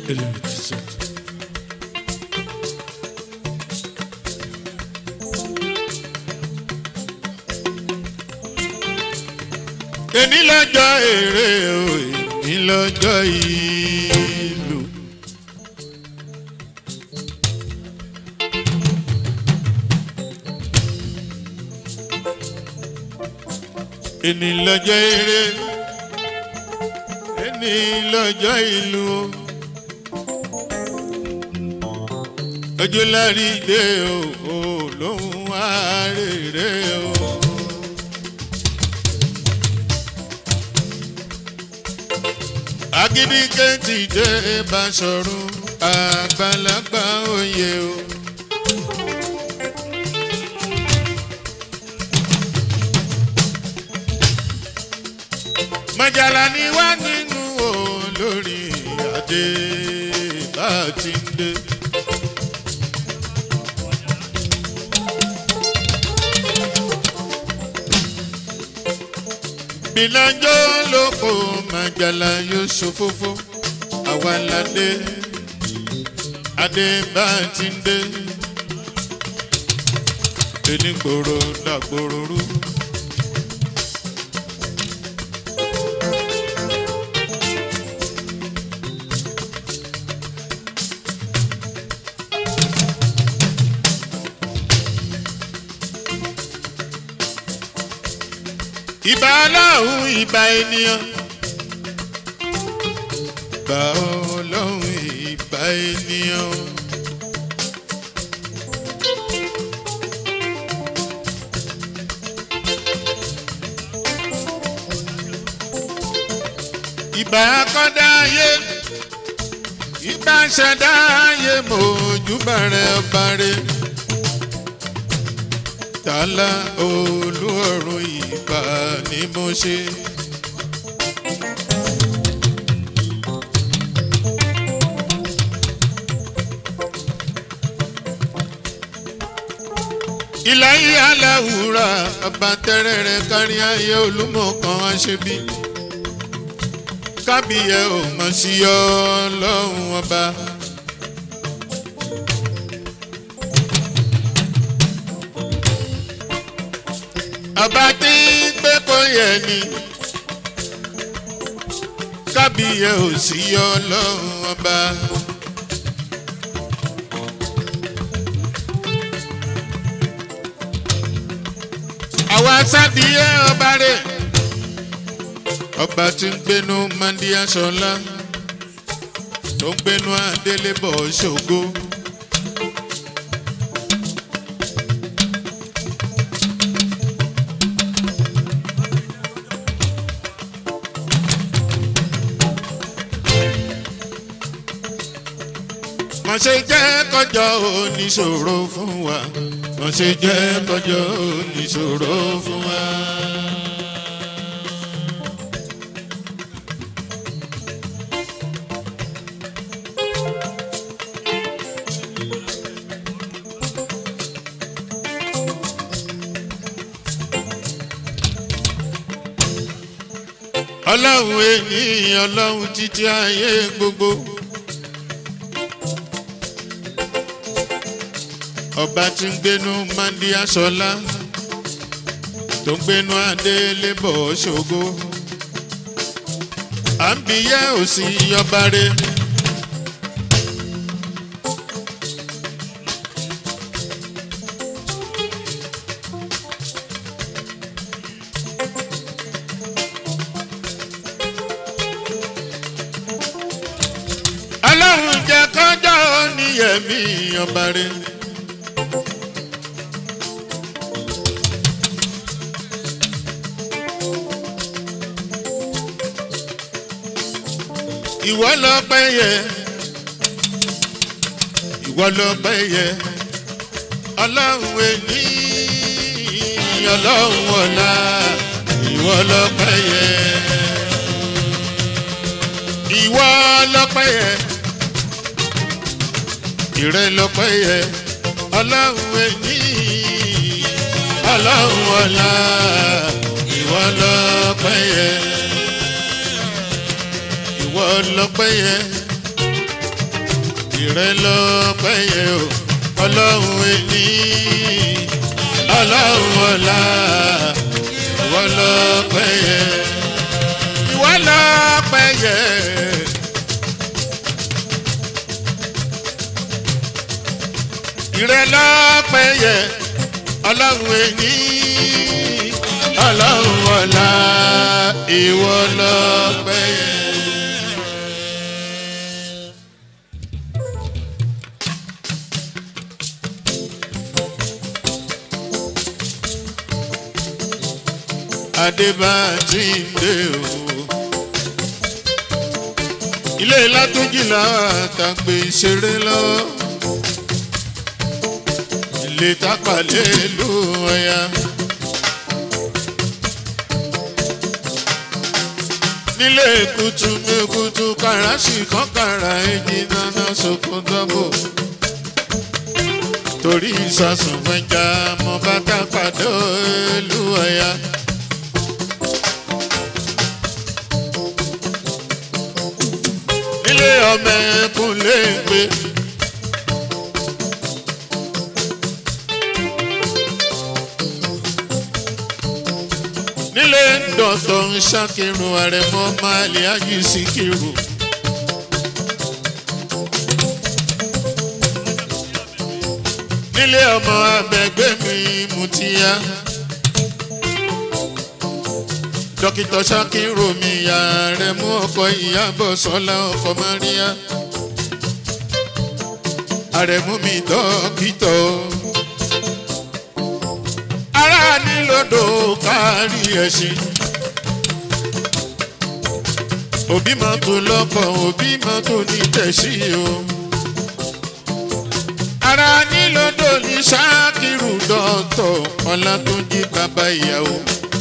èní lọ́jọ́ èrè o èní lọ́jọ́ ìlú. èní lọ́jọ́ èrè èní lọ́jọ́ ìlú o. ojú lárí dé o ò lóhùn àárẹ̀ o. agídí kẹ́ntì dé bá sọ̀rọ̀ àgbàlagbà òye o. mọ̀jàlá ni wá nínú olórí adé bá ti ń dé. bìlànjọ́ ló kó màjàlá yóò ṣòfófó àwa ládé adé bá ti ń dé onígboro dàgbòrò rú. ìbà ọlọ́run ìbà ènìyàn. ìbà ọlọ́run ìbà ènìyàn. ìbà akọ́dá ayé ìbà ṣẹ̀dá ayé mọ̀ọ́júbà rẹ̀ ọba rẹ̀ tààlà olú ọ̀run ìbà ni mo ṣe. ìlàyé aláwùrà àbátẹ́rẹ́ rẹ̀ kárí ayé olúmọ̀kan aṣebi kábíyẹ ò mọ̀ sí ọ lọ́hùn ọba. ọba tí ń gbé kó yẹ ni kábíyẹ ò sí ọlọ́run ọba. àwa sábìyẹ ọba rẹ̀ ọba tí ń gbénu mandia sọlá tó ń gbénu adélébọ̀ ṣògo. wọ́n ṣe jẹ́ kọjọ́ oníṣòro fún wa wọ́n ṣe jẹ́ kọjọ́ oníṣòro fún wa. ọlọ́run ènìyàn ọlọ́run títí ayé gbogbo. ọba tí ń gbénu mandi aṣọlá tó ń gbénu adélébọ̀ ṣògo à ń bi yẹ́ òsì ọba rẹ̀. ọlọ́run jẹ́ kọjọ́ níyẹ̀mí ọba rẹ̀. ìwọ lọ pẹ́ yẹ ìwọ lọ pẹ́ yẹ ọlọ́run ẹni ọlọ́run ọ̀la ìwọ lọ pẹ́ yẹ ìwọ lọ pẹ́ yẹ ìrẹ lọ pẹ́ yẹ ọlọ́run ẹni ọlọ́run ọ̀la ìwọ lọ pẹ́ yẹ ìwọ lọ́pẹ́ yẹ ìrẹ́ lọ́pẹ́ yẹ o ọlọ́run ẹni ọlọ́run ọ̀la ìwọ lọ́pẹ́ yẹ ìwọ lọ́pẹ́ yẹ. ìrẹ́ lọ́pẹ́ yẹ ọlọ́run ẹni ọlọ́run ọ̀la ìwọ lọ́pẹ́ yẹ. adébájí ń dé o. ilé látúnjì làwọn àtàgbè ìṣeré lọ. ilé tápàlẹ́ ló ọ̀yà. nílé kutu mekutu kàràṣì kan kàrà èjì nana sokun dọ́bò. torí ìsasùn fẹjà mọ bàtà pàdé ìlú ọ̀yà. nílé ọmọ ẹkùn lè gbé. nílé dọ̀tọ̀ ń ṣàkírun àrẹ̀mọ máàlì ájì síkírù. nílé ọmọ abẹgbẹ́ mi mutiyá. dókítà ṣàkírù mi yà rẹ̀ mú ọkọ ìyàbọ̀ sọ́lá ọkọ maria. àrẹ̀mú mi dókítà ara nílòdò kárí ẹ̀sìn. òbí máa tó lọ́kọ̀ òbí máa tó ní tẹ̀sí o. ara nílòdò ní ṣáàkìrù dọ́tọ̀ ọlátúnjí bàbá ìyàwó.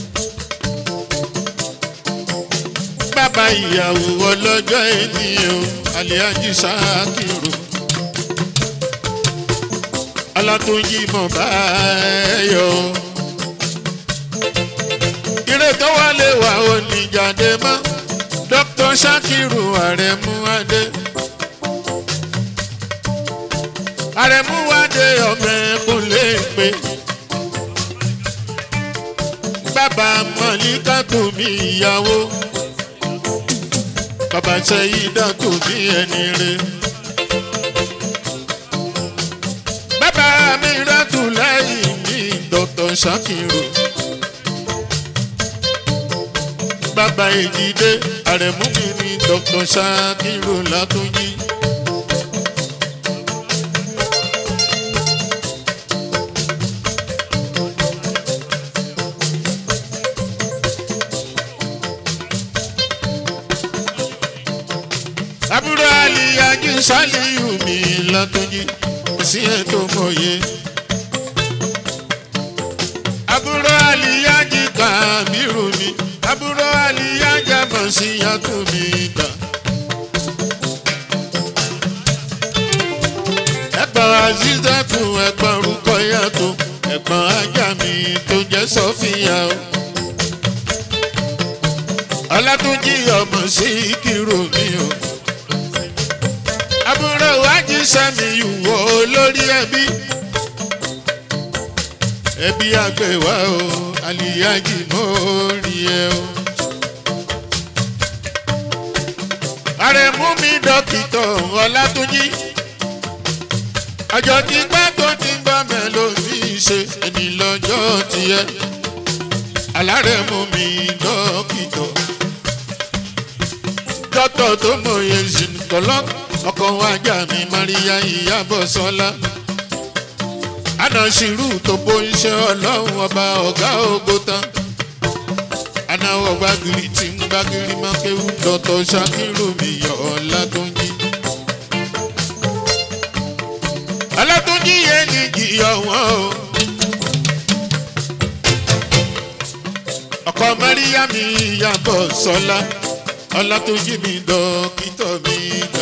bàbá ìyàwó ọlọ́jọ́ ẹni o àlẹ́ájì ṣáàkìrù. ọlátúnjí mọ̀ bá ẹ yọ ire tó wá lè wà ó ní jáde mọ́ dr sakiru àrẹ̀mú adé àrẹ̀mú adé ọmọ ẹkùn lè pé bàbá mọ̀líkà tó mi ìyàwó bàbá sẹ́yìndà tó mi ẹni re bàbá mi rẹ́tù lẹ́yìn mi dr sakiru. bàbá èjìdé àrẹ̀mú mi ní dr sakiru látúnjì. àbúrò àlìyájú sálíù mi látúnjì sí ètò mòye. àbúrò àlìyájú kàmírù mi àbúrò àlìyájà bọ̀ sí yàtọ̀ mi gbà. ẹ̀gbọ́n azizatu ẹ̀gbọ́n orúkọ yàtọ̀ ẹ̀gbọ́n ajá mi tó jẹ́ sọ́fìyà o. ọlátúnjì ọmọ sí kírò mi o. àbúrò wájú sẹ́mi ìwọ olórí ẹbí. ẹbí àgbẹ̀wá o àlìyájì mọ́ rí ẹ o. àrẹ̀mú mi dókítà ọlátúnjì ọjọ́ tí pẹ́ tó ti gbọ́ mẹ́lòdì ṣe ẹni lọ́jọ́ tiẹ̀ alárẹ̀mú mi dókítà dọ́tọ̀ tó mọ̀ye ṣìnkọ́lọ́ ọkọ̀ wájà mi maria ìyàbọ̀ sọ́lá anasiru tó bó iṣẹ́ ọlọ́run ọba ọ̀gá ògo tán anáwọ̀ gbàgìrì tí ń gbàgìrì máa kéwù dọ́tọ̀ ṣàkírù mi yọ ọ̀la tó ń jí. ọlọ́túnjí yẹn ní jìyọ̀ wọ́n o. ọkọ mẹ́ríyá mi yàbọ̀ sọ́lá ọlọ́túnjí mi dọ́kítọ̀ mi gbà.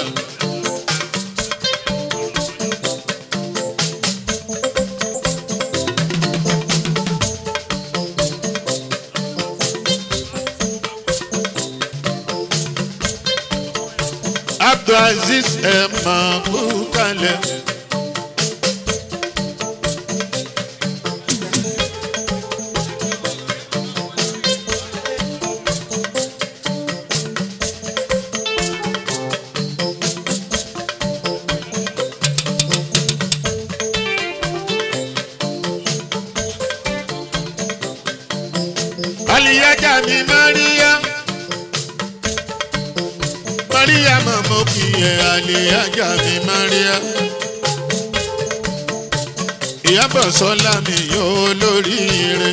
abdulaziz ẹ̀ máa kú kalẹ̀. aliyaja mi maria maria mamo kiye aliyaja mi maria ìyábọ̀ sọ́lá mi yóò lóríire.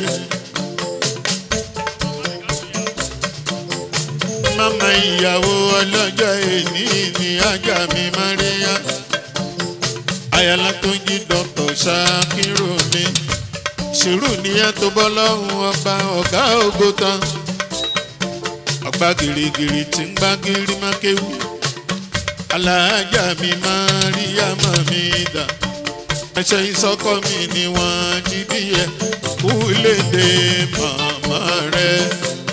mama ìyàwó ọlọ́jọ́ èní ni ajá mi maria ayala tó ń jí dọ́kítọ̀ ṣákírù mi sùúrù nìyẹn tó bọ́ lọ́hùn ọba ọ̀gá ògo tán ọgbà gìrìgìrì tí ń gbá gírí má kéwú aláàjà mi máa rí àmọ́ mi dà ẹsẹ̀ ìsọkọ mi ni wọ́n jí díẹ̀ kú léde màmá rẹ̀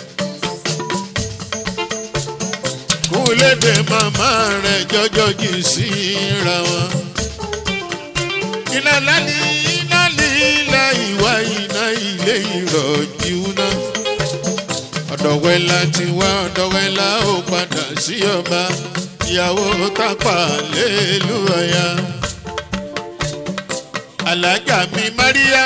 kú léde màmá rẹ̀ jọjọ́ jì síra wọn iná lálẹ́ iná líla ìwà iná ilé ìrọ̀jú náà. ọ̀dọ̀wẹ́lá ti wá ọ̀dọ̀wẹ́lá ó padà sí ọba ìyàwó tápà lélúwọ̀ya. alájà mi máríyá.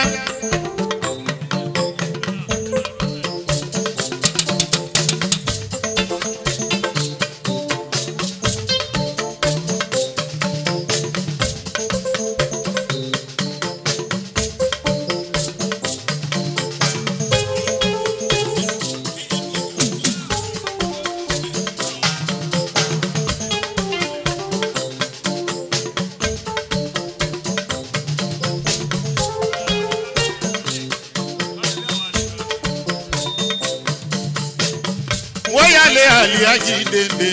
wọ́n yálé àlíyájí dèndé.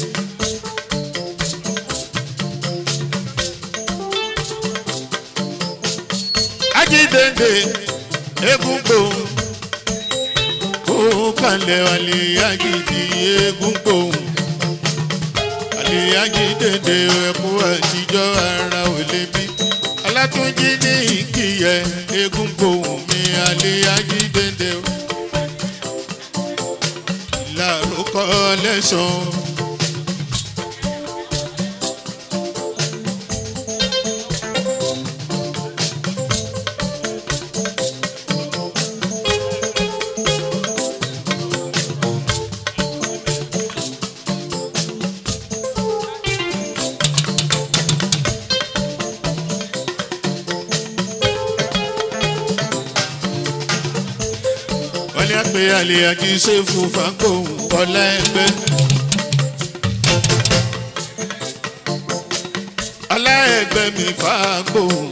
ajídèndé egungbò kó kalẹ̀ àlíyájí di egungbò àlíyájí dèndé ẹ̀kú àtijọ́ ara ò lè bí alátúnjí ní ìkìyẹ egungbò mi àlíyájí dèndé o lárúkọ lẹ́sàn. wọ́n ní àpè àlè àti ṣéfù fàkóhùn ọ̀la ẹgbẹ́. ọ̀la ẹgbẹ́ mi fàkóhùn.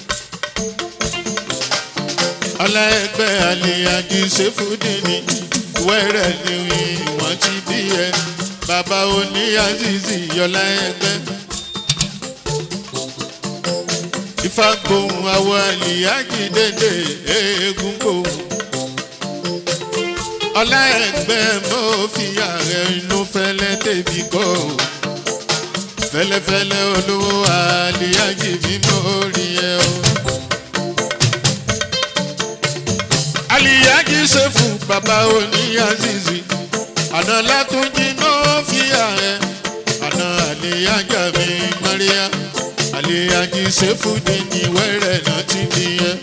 ọ̀la ẹgbẹ́ àlè àti ṣéfù dìní wẹ́rẹ́ ni wọ́n ti bí ẹ. bàbá oní azizi ọ̀la ẹgbẹ́. ìfàkóhùn àwọn àlè àjì dédé eégún kóhùn ọlá ẹgbẹ́ mọ́ fi ààrẹ inú fẹ́lẹ́ tèmi kọ́ ò fẹ́lẹ́fẹ́lẹ́ olówó àlìyájì mímọ́ rí ẹ o. àlìyájì ṣe fún bàbá òní azizi àná látúnjí mọ́ fi ààrẹ àná àlìyájà mi maria àlìyájì ṣe fún ní wẹ́rẹ̀ náà ti bí ẹ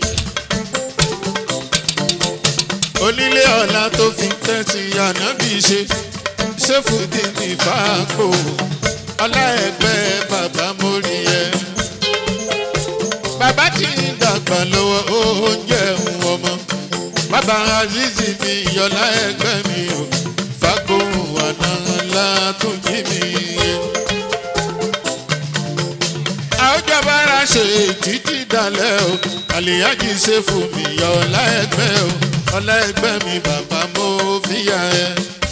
onílé ọ̀la tó fi tẹ́sí ànábì ṣe ṣéfùdí ní fàákò ọlá ẹgbẹ́ bàbá mórí ẹ. bàbá tí ń dàgbà lọ́wọ́ oúnjẹ ń ọmọ bàbá azizi mi yọlá ẹgbẹ́ mi ò fàákò àná ńlá tó jí mi yẹ. àwùjọbára ṣe títí dalẹ̀ o àlìyájì ṣe fún mi yọlá ẹgbẹ́ o ọlá ẹgbẹ́ mi bàbá mo fìyà ẹ.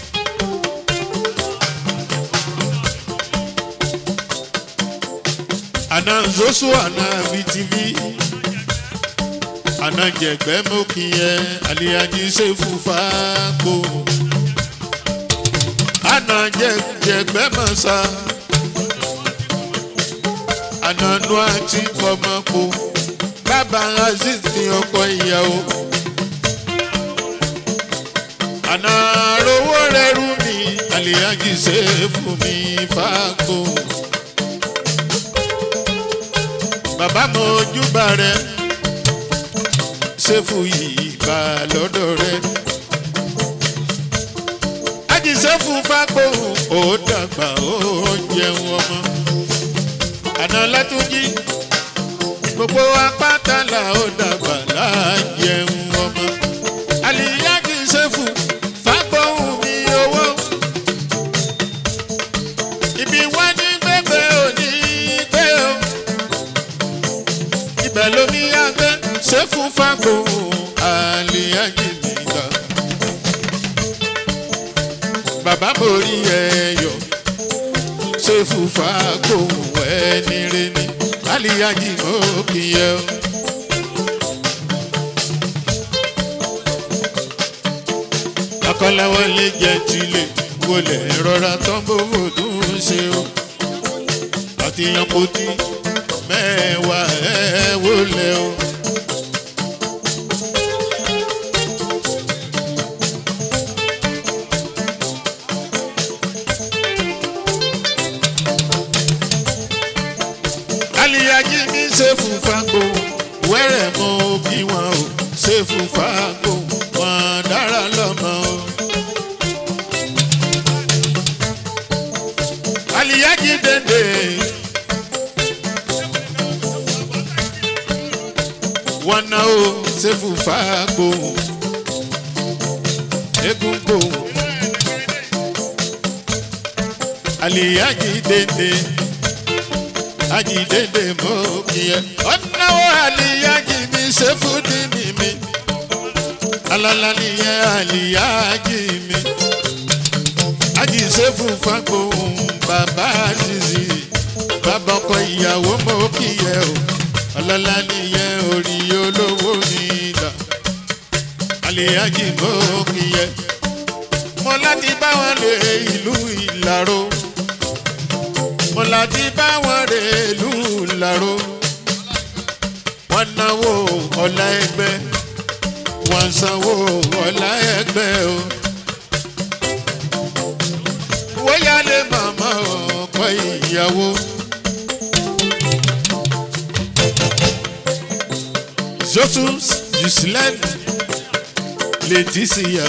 àná zosu àná btv àná jẹgbẹ́ mo kì í ẹ àlìyájí ṣe fúfa kó. àná jẹgbẹ́ mọ̀ sá ànánú àti kọmọkò bàbá aziz ní ọkọ ìyàwó àná rówó rẹrú mi àlèyájí ṣe fún mi fáko bàbá mo júbà rẹ ṣe fún ìgbà lọ́dọ̀ rẹ ajíṣẹ́ fún fáko ó dàgbà ó jẹun ọmọ àná látúnjí gbogbo apátálà ó dàgbà láàjẹun ọmọ àlìyá kì í ṣe fún fagbóhùn mi owó ibi wá ní gbẹgbẹ òní gbé o ibẹ̀ lomi àgbẹ̀ ṣe fún fagbóhùn àlìyá kì í gbà bàbá borí ẹyọ ṣe fún fagbóhùn ẹni rẹ ni aliyaji mo kìyẹ o. akọ́láwọ́ lè jẹ́ tilẹ̀ wọlé rọra tán bóbó tó ń ṣe o. àtìyàn kò tí mẹ́wàá ẹ̀ wọlé o. aliyaji mi ṣe fún fagbó wẹ́rẹ̀ mọ òbí wọn o ṣe fún fagbó wọn dára lọ́mọ o. aliyaji dende wọn náà o ṣe fún fagbó egungun aliyaji dende ajidede mo kiyẹ. ọ̀nàwó àlìyájì mi ṣe fúdì ní mi. alala nìyẹn àlìyájì mi. ají ṣe fún fagbóhùn bàbá àṣìṣì. bàbá ọkọ ìyàwó mo kiyẹ o. alala nìyẹn orí olówó mi dà. àlìyájì mo kiyẹ. mo láti bá wọn lè ìlú ìlàró mo láti bá wọn rè lù láró wọn náwó ọlá ẹgbẹ wọn sanwó ọlá ẹgbẹ o wọ́yálé màmá ọkọ ìyàwó. zotus yusilen leticia.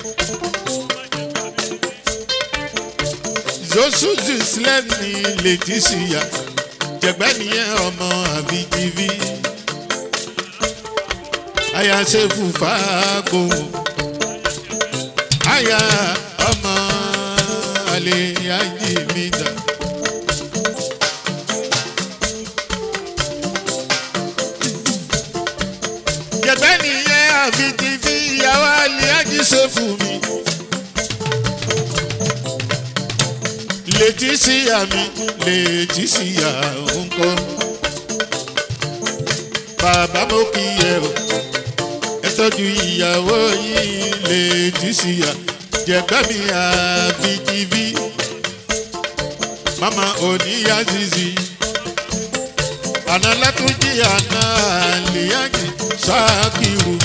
zosuzu islam ní leticia jẹgbẹ́ nìyẹn ọmọ àbíjìbí aya ṣẹ́fù fàágbó aya ọmọ àlè ayé mi dà. jẹgbẹ́ nìyẹn àbíjìbí ìyàwó àlè ayé ṣẹ́fù mi. leticia mi leticia ńkọ bàbá mo kì í yẹ o ẹ tọ́jú ìyàwó yìí leticia jẹ̀gbẹ́ mi àbíjìbí mama oníyà zizi àná látúnjì àná àlìyájì ṣáàkìrù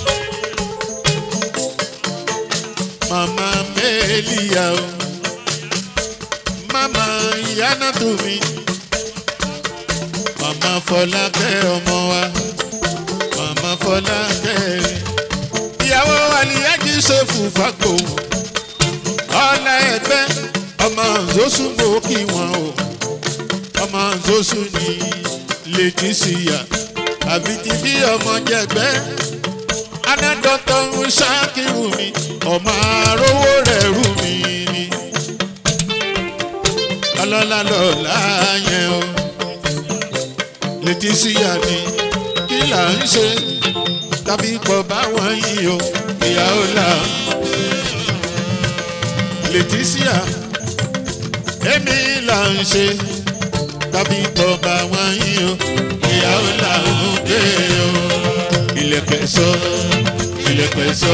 mama mẹ́lìyà o mama ìyáná tó mi mama fọlákẹ́ ọmọ wa mama fọlákẹ́ ìyàwó àlìyájí ṣòfò fàgbò ọ̀la ẹgbẹ́ ọmọ nzóṣù mò kí wọn o ọmọ nzóṣù ní lẹ́tíṣìyà àbí ti bí ọmọ jẹgbẹ́ anádọ́tọ̀ ń ṣáàkìrù mi ọmọ arówó rẹ̀ rù mí ni ọlọ́lá lọ́la yẹn o lẹ́tíṣíyà ni kí là ń ṣe tàbí pọ̀ báwọn yìí o ìyàwó là lẹ́tíṣíyà èmi là ń ṣe tàbí pọ̀ báwọn yìí o ìyàwó là ń gbé o ilẹ̀kẹ̀ sọ ilẹ̀kẹ̀ sọ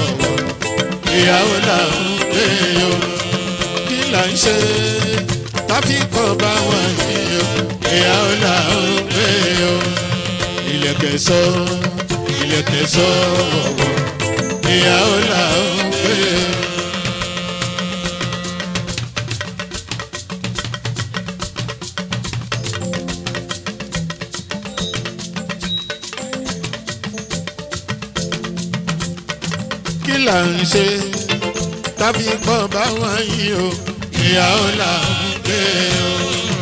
ìyàwó là ń gbé o kí là ń ṣe káfíńkọ̀ bá wọn yìí o ìyá ó là ó gbé o ilẹ̀kẹ̀ sọ ilẹ̀kẹ̀ sọ ọ̀wọ̀ ìyá ó là ó gbé o. kí là ń ṣe tàbí kọ́ bá wọn yìí o ìyàwó là ń gbé o.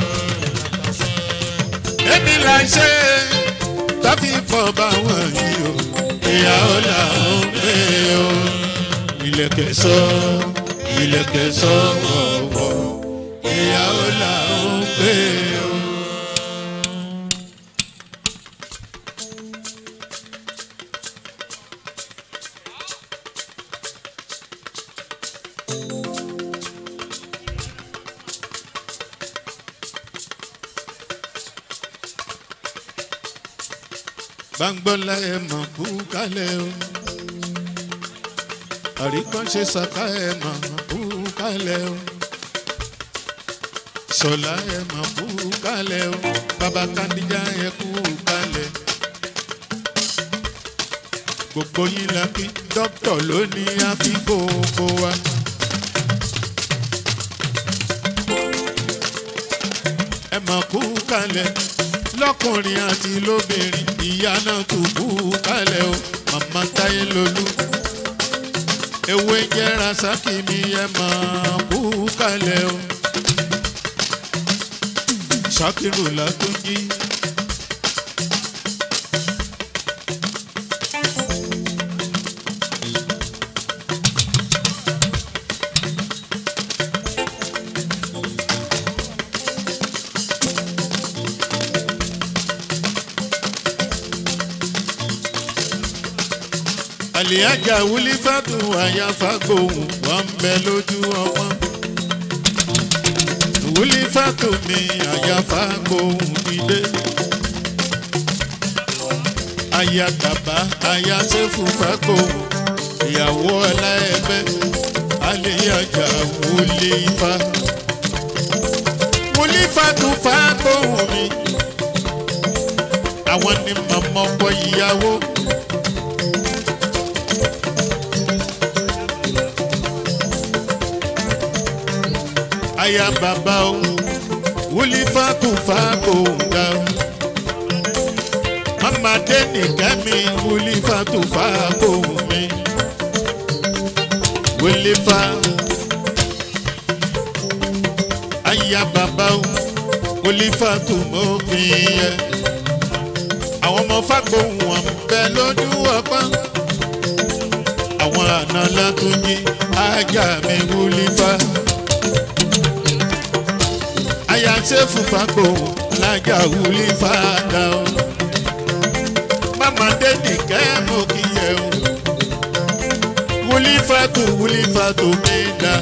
èmi là ń ṣe tàbí kọ́ bá wọn yìí o ìyàwó là ń gbé o. ilẹ̀kẹ̀ sọ ilẹ̀kẹ̀ sọ wọ̀wọ̀ ìyàwó là ń gbé o. gbàngbọ́lá ẹ̀ mọ̀ kú kálẹ̀ o àríkànṣe sàkà ẹ̀ mọ̀ kú kálẹ̀ o sọlá ẹ̀ mọ̀ kú kálẹ̀ o bàbá kandíjà ẹ̀ kú kálẹ̀ gbogbo yín la kí dókítà ló ní àbí gbogbo wa. ẹ mọ̀ kú kálẹ̀ lọ́kùnrin àti lóbìnrin ìyá náà tún kú kálẹ̀ o màmá táyé lolú ewé jẹ́ rasaki mi ẹ máa kú kálẹ̀ o ṣàkírù látúnjí. àlìyájà wúlí fàtú àyàfàgbòhùn wọn bẹ lójú ọmọ wúlí fàtú mi àyàfàgbòhùn dìde ayagaba ayasẹ́fù fàgbòhùn ìyàwó ọláẹgbẹ́ àlìyájà wúlí fà wúlí fàtú fàgbòhùn mi àwọn ni màmá ọkọ ìyàwó. aya bàbá o wúlí fákù fákù nga o mama dẹ́nì kẹ́mi wúlí fákù fákù mi wúlí fá aya bàbá o wúlí fákù mọ́ mi yẹ àwọn ọmọ fákù wọn bẹ lójú ọpọ́n àwọn àna látúnjí ajá mi wúlí fá aya ṣe fúnfàgbò lájà wúlí fàdà o. Màmá dédì kẹ́mù kí yẹ o. Wúlí fàtò wúlí fàtò méda.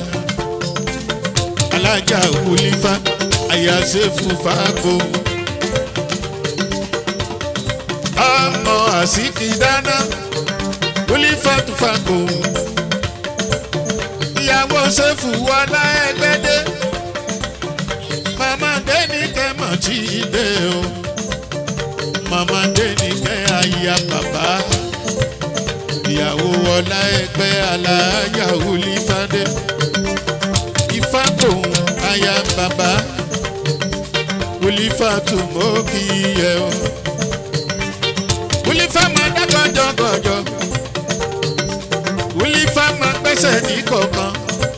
Alájà wúlí fà aya ṣe fúnfàgbò. Ọmọ àsìkí dáná wúlí fàtò fàgbò. Ìyàwó ṣe fún wọlá ẹgbẹ́dẹ́ mama denike mọ̀ tí ì dé o mama denike aya bàbá ìyàwó ọlá ẹgbẹ́ alájà olífàdé ìfàtòun aya bàbá olífàtòmọ́ kì í yẹ o olífà máa dá gọjọgọjọ olífà máa gbẹ́sẹ̀ ní kọ̀ọ̀kan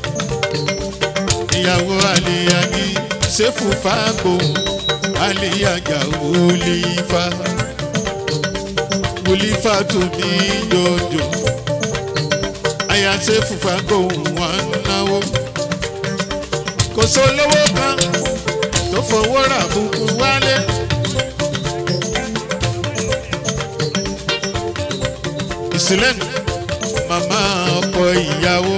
ìyàwó àlèyà ní sefu fago aliyaja wulifa wulifa tumi jojo aya sefu fago wọn náwó kò sólówó kan tó fowó rà bùkún wálé. ìsìlẹ́nu màmá ọkọ ìyàwó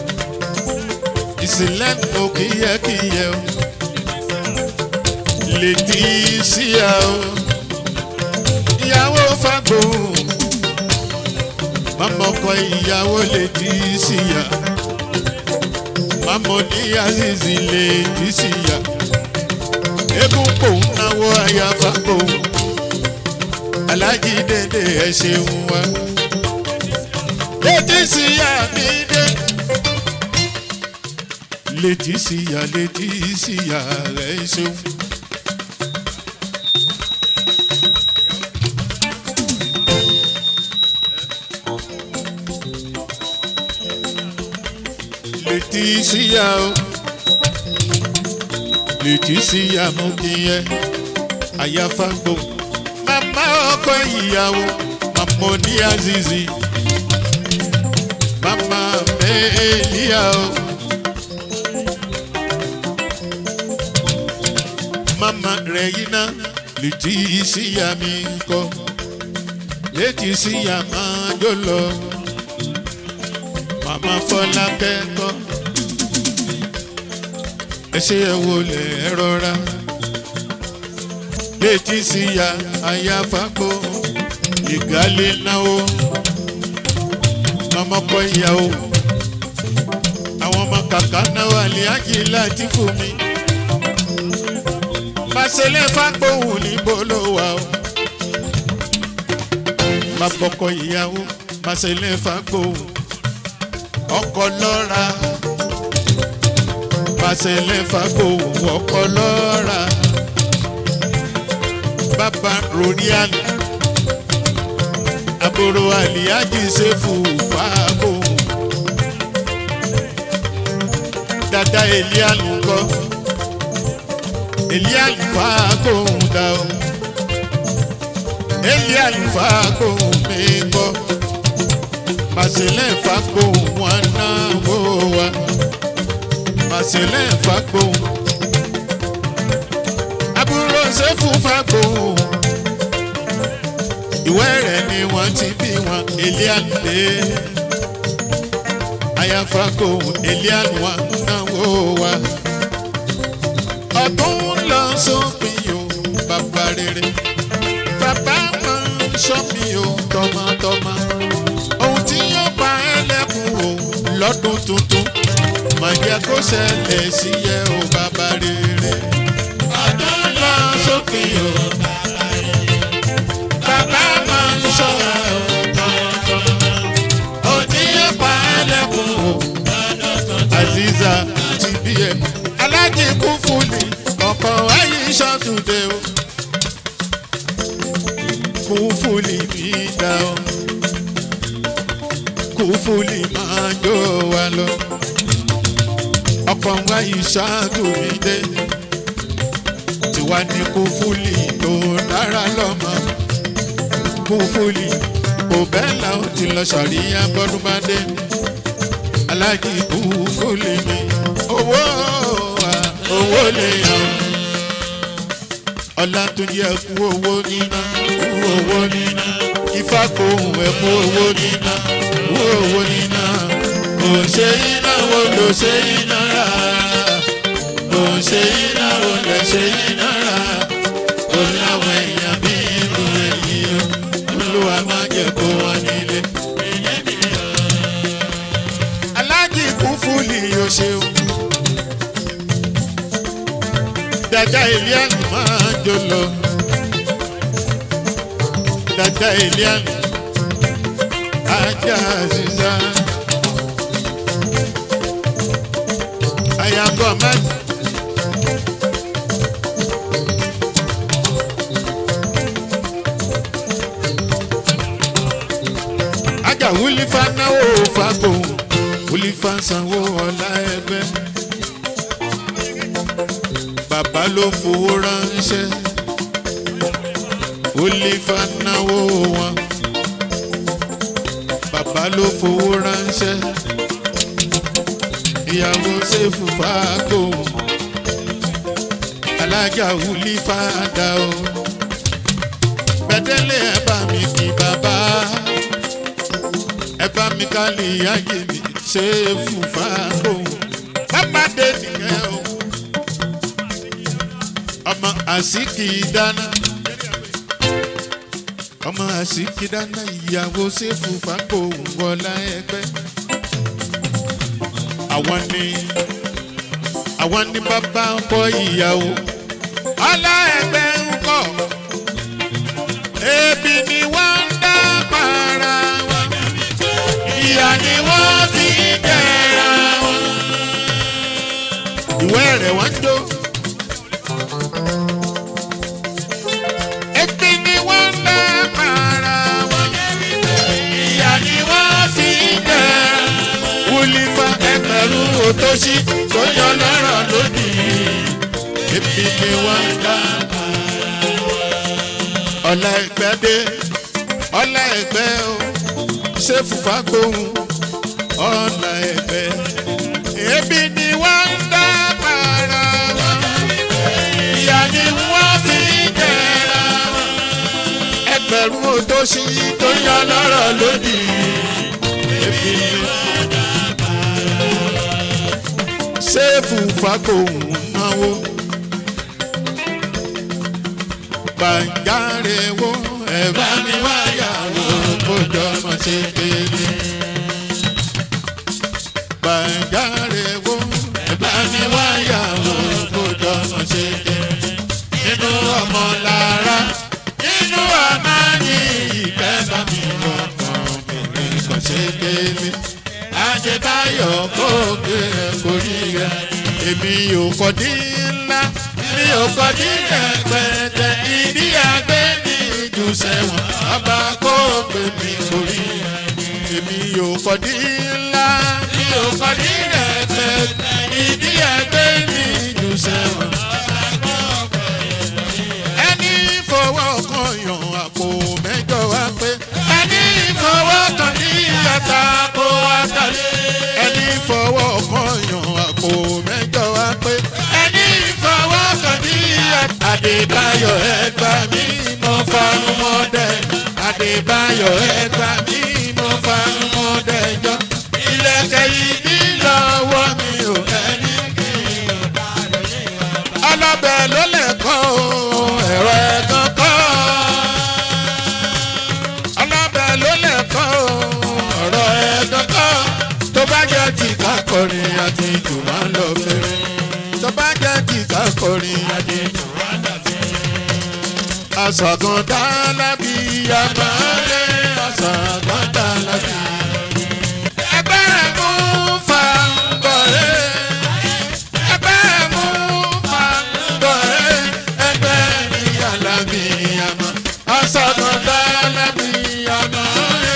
ìsìlẹ́nu kìyẹ́kìyẹ́ o leticia o ìyàwó fagbó mama ọkọ ìyàwó leticia mama ní azizi leticia eégún kò ń náwó àyàfà kò ń alájí dédé ẹ ṣeun wa létí sí ya mi dé létí sí ya létí sí ya rẹ ṣeun. létí sí ya o létí sí ya mú kí yẹ àyàfà gbò màmá ọkọ ìyàwó màmá ní azizi màmá mẹ́ẹ̀ẹ́lìyà o màmá rẹ̀ yìí ná létí sí ya mi kọ́ létí sí ya máa jó lọ màmá fọlá kẹ́kọ̀ọ́ ẹ ṣe ẹ wọlé ẹ rọra létí sí ya àyàfàgbò ìgálẹ̀ náwó màmá kọ ìyàwó àwọn ọmọ kàkà náwó àlíájì láti fún mi màṣẹlẹ fàgbóhùn níbo ló wà o bàbá ọkọ ìyàwó màṣẹlẹ fàgbóhùn ọkọ lọ́ra pàṣẹlẹ fagbó ọkọ lọ́ra bàbá ronial àbúrò àlìyájì ṣèfù fagbó dada elialu kọ elialu fagbó dá o elialu fagbó mi kọ màsílẹ̀ fagbó wọn náwó wa màsílẹ̀ fagbó àbúrò sẹ́fù fagbó ìwé rẹ̀ ni wọ́n ti bí wọn elialé ayafagbó elialu wọn náwó wa ọdún lọ sópin yóò bàbá rere bàbá máa ń sọ mi ò tọmọtọmọ ohun tí yóò bá ẹlẹ́kùn o lọ́dún tuntun máa jẹ́ kó ṣẹlẹ̀ sí yẹ o bàbá rere. ọdún lọ sókè o bàbá rere. bàbá máa ń sọ ẹ o tọmọtọmọ. ohun tí yóò bá ẹlẹ́kùn o lọ́dún tuntun. aziza ti bí ẹ alájí kún fún mi ọkọ̀ ayé ṣàtúndé o kún fún mi dá o kúfúlì máa jó wa lọ. ọkọ̀ wa ìṣáàtò mi dé. tiwa ní kúfúlì tó dára lọ́mọ. kúfúlì kò bẹ́ẹ̀ la ó ti lọ sàríyá bọ́dún bá dé. alájí kúfúlì mi owó wa owó lè yàn. ọlá tó yẹ kú owó níná kú owó níná ifá kò hùn ẹ̀ kú owó níná kú owó níná kò ṣe iná wo ló ṣe iná rà kò ṣe iná wo lè ṣe iná rà kò láwọn èèyàn bí irú èyí o olúwa má jẹ kó wọn nílé. aláàjì kún fúlì yóò ṣeun dada elian máa jó lọ dada elian ajá ziza ayagọ mẹta. ajá wúlífà náwó fagbó wúlífà sanwó ọlá ẹgbẹ́ bàbá ló fowó ránṣẹ́ wúlífà náwó wọn bàbá ló fowó ránṣẹ́ ìyàwó sẹ́fù fàákò alájà wúlífà dá o gbẹdẹ́lẹ̀ ẹ bá mi kí bàbá ẹ bá mi kálí ayé mi sẹ́fù fàákò bàbá dé nìkẹ́ o ọmọ àsìkì dáná ọmọ àsìkì dáná ìyàwó sẹ́fù fàákò wọlá ẹgbẹ́ àwọn ni àwọn ni bàbá ọkọ ìyàwó ọlá ẹgbẹ́ ń kọ̀ ebi ni wọ́n ń dá para wọn ìyá ni wọ́n fi ń jẹra wọn. ìwé rẹ̀ wọ́n ń jó. ebi ni wọ́n ń dá para wọn ìyá ni wọ́n fi ń jẹra wúlífà ẹgbẹ̀rún òtóṣì tó yọ lọ́rọ̀ lódì ebi ni wọ́n ń dá ọ̀la ẹgbẹ́ dé ọ̀la ẹgbẹ́ o ṣé fùfá gbóhùn ọ̀la ẹgbẹ́ ebi ni wọ́n ń dá para wọn ìyá ni wọ́n fi ń jẹra wọn ẹgbẹ̀rún òtóṣì tó yọ lọ́rọ̀ lódì ebi ni wọ́n dá para wọn ṣé fùfá gbóhùn náwó gbàǹjáre wo ẹ̀bá mi wáyàwó kójọ mọ̀ ṣe kéde. gbàǹjáre wo ẹ̀bá mi wáyàwó kójọ mọ̀ ṣe kéde. nínú ọmọ lára nínú ọmọ ní ìfẹ́ bá mi lọ́kàn obìnrin kan ṣe kéde. Adébáyọ̀ kó gbé korí rẹ̀ èmi ò kọ́ dín ńlá mi ò kọ́ dín rẹpẹtẹ ìdí àgbẹ̀ ní ìjù sẹ́wọ̀n bàbá kó gbé mi korí èmi ò kọ́ dín ńlá mi ò kọ́ dín rẹpẹtẹ ìdí àgbẹ̀ ní ìjù sẹ́wọ̀n. ẹni fọwọ́ kan yàn àpò mẹ́jọ wá pé ẹni fọwọ́ kan ní ìyàtà àpò àtàlẹ́ ẹni fọwọ́ kan yàn àpò mẹ́jọ wá pé ẹni fọwọ́ kan ní ìyàtà. Adébáyọ̀ ẹgbà mí mo fanu mọ́ dẹ̀. Adébáyọ̀ ẹgbà mí mo fanu mọ́ dẹ̀ jọ. Ilẹ̀kẹ̀ yìí ní lọ́wọ́ mi ò ẹni kí n bá lè ní ọba. Ọlọ́bẹ̀ ló lè kọ́ o, ẹ̀rọ ẹ̀gán kọ́. Ọlọ́bẹ̀ ló lè kọ́ o, ọ̀rọ̀ ẹ̀gán kọ́. Tó bá jẹ́ ti ká kọrin àti jù máa ń lọ fèrè. Tó bá jẹ́ ti ká kọrin àti jù máa ń lọ fèrè. Àṣàgàn dá lábí àmàlẹ́, àṣàgàn dá lábí. Ẹgbẹ́ rẹ̀ mú fa bọ̀rẹ́. Ẹgbẹ́ mú fa bọ̀rẹ́. Ẹgbẹ́ mi àlàbí àmọ́. Àṣàgàn dá lábí àmàlẹ́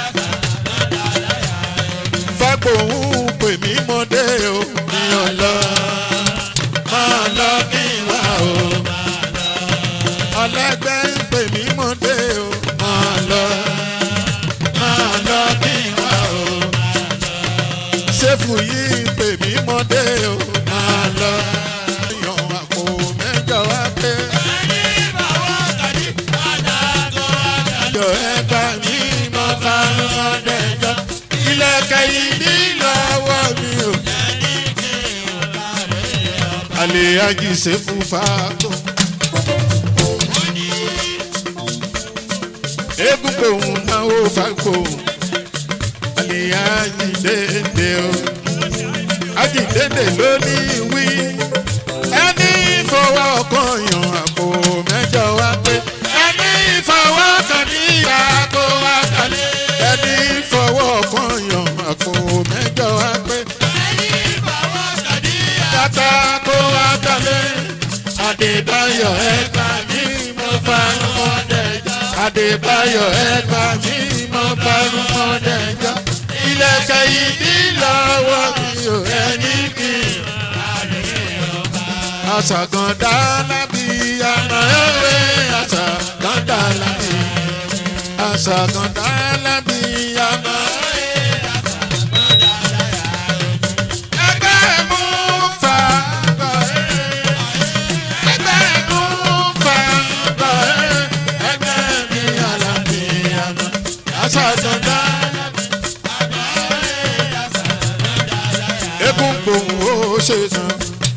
fagbóhùn pè mí mọ́dé o mi ò lọ máa lọ kí n wá o ọlẹ́gbẹ́ ń pè mí mọ́dé o máa lọ máa lọ kí n wá o ṣéfù yìí pè mí mọ́dé o máa lọ yan àpò mẹ́jọ wá pé. Ìjọ ẹgbà mi mọ fanu mọ́dé jọ ilẹ̀kẹ̀ yìí ní lọ́wọ́ mi o. Àlè àjìṣe fún fàákò. Eégún pòun náwó fàákò. Àlè àjìdédé o. Àjìdédé ló ní wí. Ẹni fọwọ́ kan yan àpò mẹ́jọ wá pé. Ẹni fọwọ́ kan ní ìyàgò wá kalẹ̀. Ẹni fọwọ́ kan yan àpò mẹ́jọ wá pé. Tata kó wá kalẹ̀. Adébáyọ̀ ẹgbà mí mo farun mọ́ dẹ̀jọ́. Adébáyọ̀ ẹgbà mí mo farun mọ́ dẹ̀jọ́. Ilẹ̀kẹ̀ yìí ní lọ́wọ́ mi ò ẹni kì í. Àṣàgàndá lábí àmọ́ ẹ̀wẹ̀ àṣàgàndá lábí. Àṣàgàndá lábí àmọ́ ẹgbẹ́ mú fa bọ̀rẹ́. Ẹgbẹ́ mú fa bọ̀rẹ́. Ẹgbẹ́ mi àlàbí àmọ́ àṣàgàndá lábí. Egun gbòòwò ó ṣe sàn.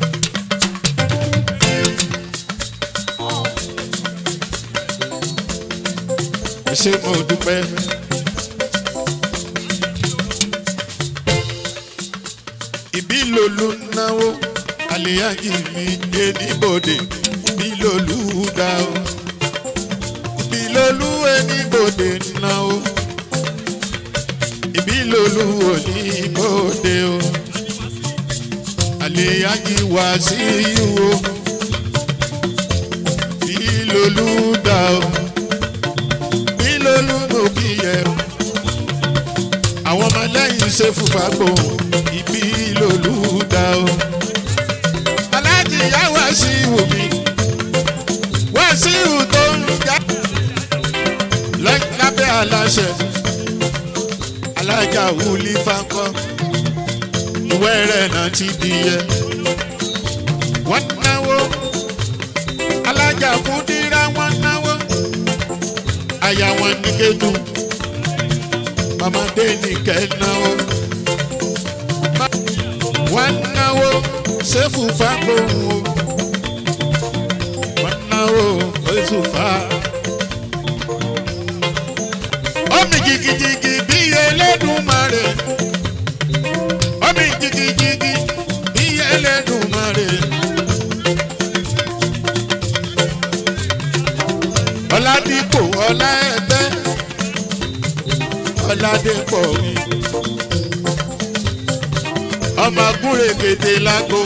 ẹ ṣé mo dúpẹ́. ìbí lòlú náwó àlèyájì mi dé níbodè bí lolú dá o bí lolú ẹni bòde ná o ìbí lolú òní bòde o àlè ayé wá sí ìwò bí lolú dá o bí lolú mo kí yẹ o àwọn ọmọ lẹ́yìn ṣe fúnfà gbòhùn ìbí lolú dá o aláàjì yá wá sí ìwò mi wá sí ìwò tó ń já lábẹ́ aláṣẹ alájà wúlí fáńkọ́ ìwé rẹ̀ náà ti di yẹ wọ́n náwó alájà kúndínlá wọ́n náwó àyà wọn ní kéjù mamadé ní kẹ́ náwó wọ́n náwó sẹ́fù fáńkóhùn o wọ́n náwó oṣù fáńkóhùn omi jigijigi bí Elédùmarè omi jigijigi bí Elédùmarè. ọ̀làdìpọ̀ ọ̀là ẹ̀gbẹ́ ọ̀làdìpọ̀ mi ọmọ agúnrè kété lágbo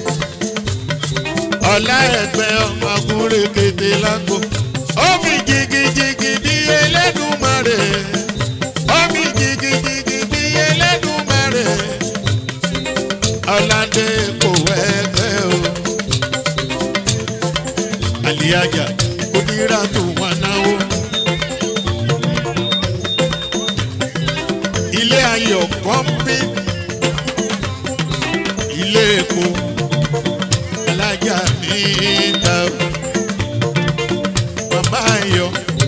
ọ̀là ẹ̀gbẹ́ ọmọ agúnrè kété lágbo omi jigijigi bí Elédùmarè omi jigijigi bí Elédùmarè ọ̀làdé kò wẹ́gbẹ́ o àlìyájà onírà tó wà náwó ilé ayọ̀ kọ́ńpé ilé epo alájà ní ìta màmá ayọ̀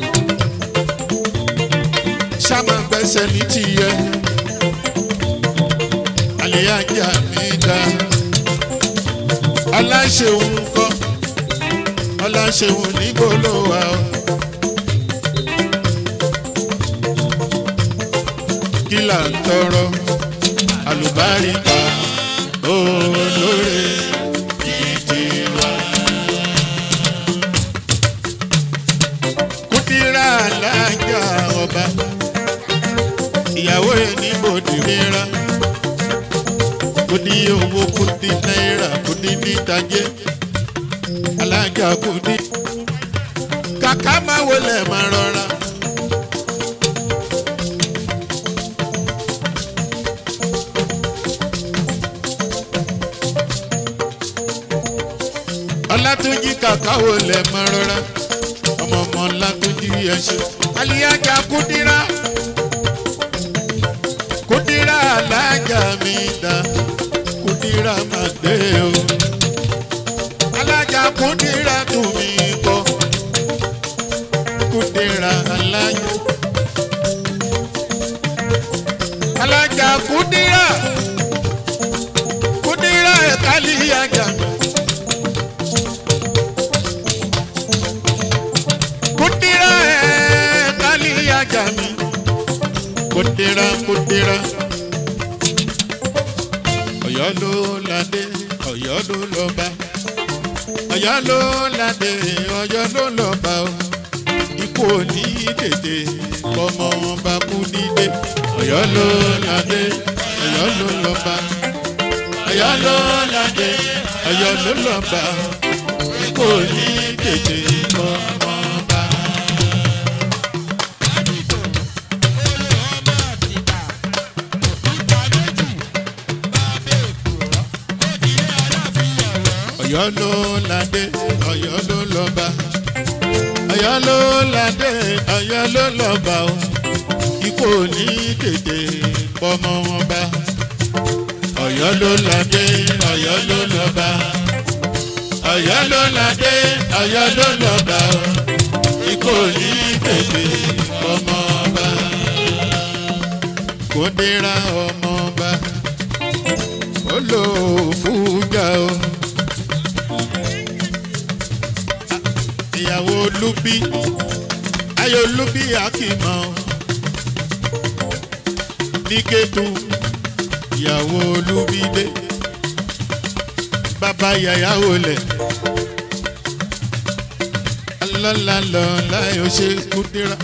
sáma gbẹ́sẹ̀ ní tìyẹ àlèyájà mi dá ọláṣẹ́wọ̀n kọ́ ọláṣẹ́wọ̀n nígbòló wa o. kí là ń tọrọ àlùbáríkà olóore ìdí wa. kúndírà alájà ọba ìyàwó ẹni bòdì rírà kúndí owó kúndí náírà kúndí nítajé alájà kúndí kàkà máa wọlé máa rọra. ọlátúnjí kàkà wọlé máa rọra ọmọ ọmọ ọlátúnjí ẹṣin aliyaja kúndírà kúndírà alájà mi dá kúndírà máa dé o alájà kúndírà tù mí kọ kúndírà alájà alájà kúndírà kúndírà ẹ̀ka aliyaja mi. kudira ẹ kali aja mi kudira kudira Ọ̀yọ́ ló ládé Ọ̀yọ́ ló lọ́ba Ọ̀yọ́ ló ládé Ọ̀yọ́ ló lọ́ba o ikú òní tètè kọmọ wọn bá kú nílé Ọ̀yọ́ ló ládé Ọ̀yọ́ ló lọ́ba Ọ̀yọ́ ló ládé Ọ̀yọ́ ló lọ́ba ikú òní tètè kọmọ. Ọ̀yọ́ ló ládé Ọ̀yọ́ ló lọ́ba Ọ̀yọ́ ló ládé Ọ̀yọ́ ló lọ́ba o ikú ní tètè pọmọ wọn bá Ọ̀yọ́ ló ládé Ọ̀yọ́ ló lọ́ba Ọ̀yọ́ ló ládé Ọ̀yọ́ ló lọ́ba o ikú ní tètè pọmọ bá kó dira ọmọ bá ó lò ó fújà o. ìyàwó olúbí ayé olúbí akímọ ní kétu ìyàwó olúbí dé bàbá yàyà wọlé lọ́la lọ́la yóò ṣe kúndínlá.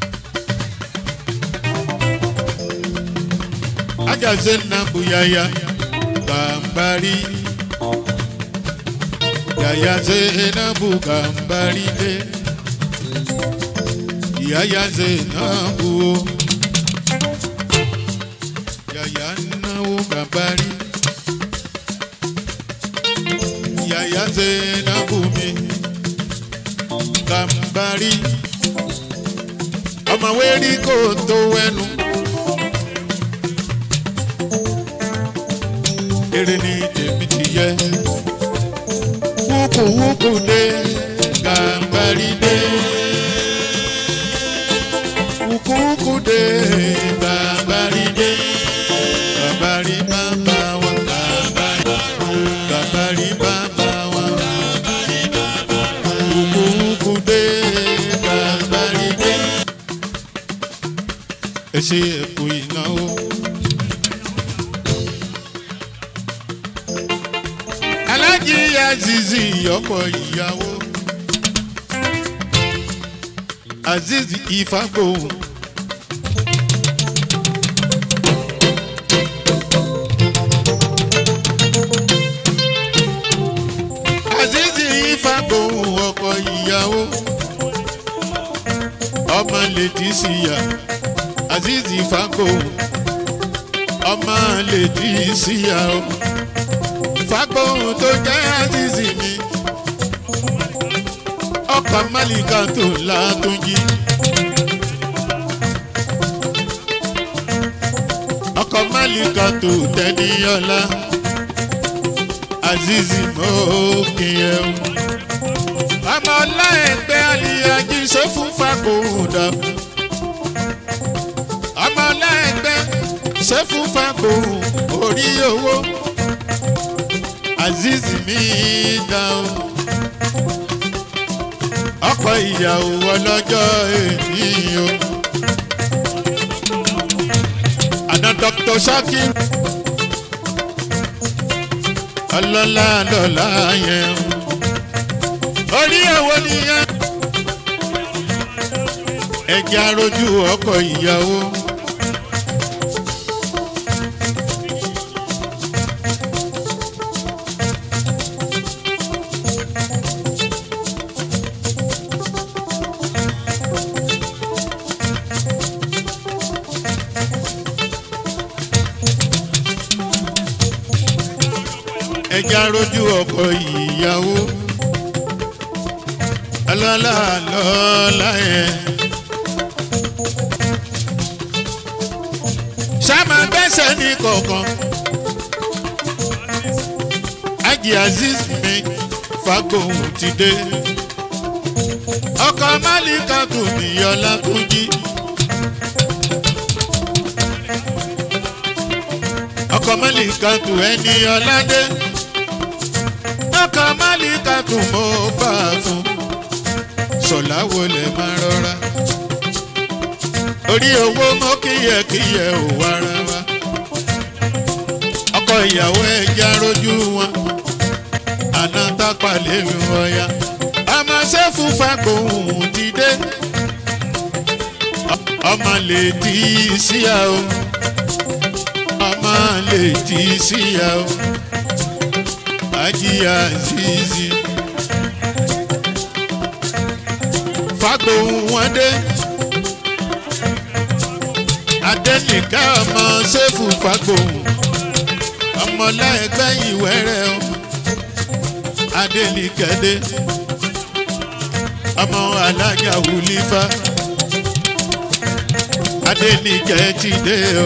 ajaze nabu yaya gambari yaya zenabu gambari de yaya zenabu o yaya nawu gambari yaya zenabu mi gambari ọmọ wẹ́rí kò tó wẹ́nu. eré ní tèmi ti yẹ. Wúkú wúkú dé, gàmbàrí dé. Wúkú wúkú dé, gàmbàrí dé. Gàmbàrí bàbá wa, gàmbàrí bàbá wa. Wúkú wúkú dé, gàmbàrí dé. Ẹ ṣe ẹ̀kú ìnáwó. alájí azizi ọkọ ìyàwó azizi ìfàgbóhùn. azizi ìfàgbóhùn ọkọ ìyàwó ọmọ lètísíyà azizi ìfàgbóhùn ọmọ lètísíyà o fagbóhùn tó jẹ́ àzìzì mi ọkọ̀ málìkà tó látúnjí. ọkọ̀ málìkà tó tẹ́níyọ́lá àzìzì mọ́ọ́kìyẹ o. ọmọ ọlá ẹgbẹ́ àlìyájí ṣe fún fagbóhùn dà. ọmọ ọlá ẹgbẹ́ ṣe fún fagbóhùn orí owó aziz mi dá o ọkọ ìyàwó ọlọ́jọ́ èyí o àná dr shakir ọlọ́lá lọ́lá yẹn orí ẹ̀wọ̀ nìyẹn ẹ̀jẹ̀ arojú ọkọ ìyàwó. ẹja rojú ọkọ ìyàwó ọlọ́lá lọ́lá yẹn. sáma gbẹ́sẹ̀ ní kọ̀ọ̀kan Haji Azeez mi fagbóhùn ti dé ọkọ̀ Málíkà tún níyọlá tún jí. ọkọ̀ Málíkà tún ẹni ọládé ọkọ̀ Málíkà tún mọ́ bá a fún sọ̀lá wọlé máa rọra orí owó mọ́ kíyẹ̀kíyẹ̀ ò wára wa ọkọ ìyàwó ẹja rojú wọn àná tápà lèmi wọ̀ya ọmọ sẹ́fù fagbóhùn ti dé ọmọ lè tí í síyà o ọmọ lè tí í síyà o Haji Azeez fagbóhùn wọn dé adẹ́nìká ọmọ sẹ́fù fagbóhùn ọmọláẹgbẹ́ ìwẹ́rẹ́ o adélikẹ́dé ọmọ alájà wùlífà adélikẹ́ ti dé o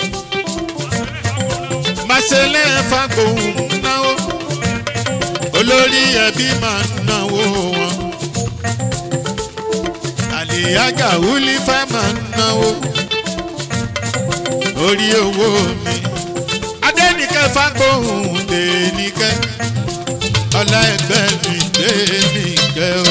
màṣẹlẹ̀ fagbóhùn náwó olórí ẹbí máa ń náwó wọn àlìyájà wùlífà máa ń náwó orí owó mi adẹ́nìkẹ́ fagbóhùn dènìkẹ́ ọlá ẹgbẹ́ mi dènìkẹ́ o.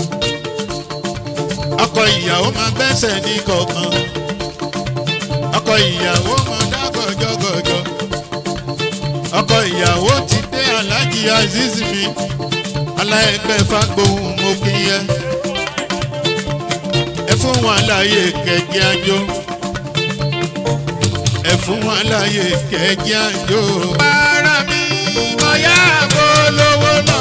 ọkọ ìyàwó máa gbẹ́sẹ̀ ní kọ̀ọ̀kan ọkọ ọkọ ìyàwó mọ dá gọjọgọjọ ọkọ ìyàwó ti dé alájí aziz mi aláìpẹ́ fagbóhùn mo kí yẹ ẹ fún wọn láàyè kẹjẹ àjò ẹ fún wọn láàyè kẹjẹ àjò. para mi mo yá àbò lówó lọ.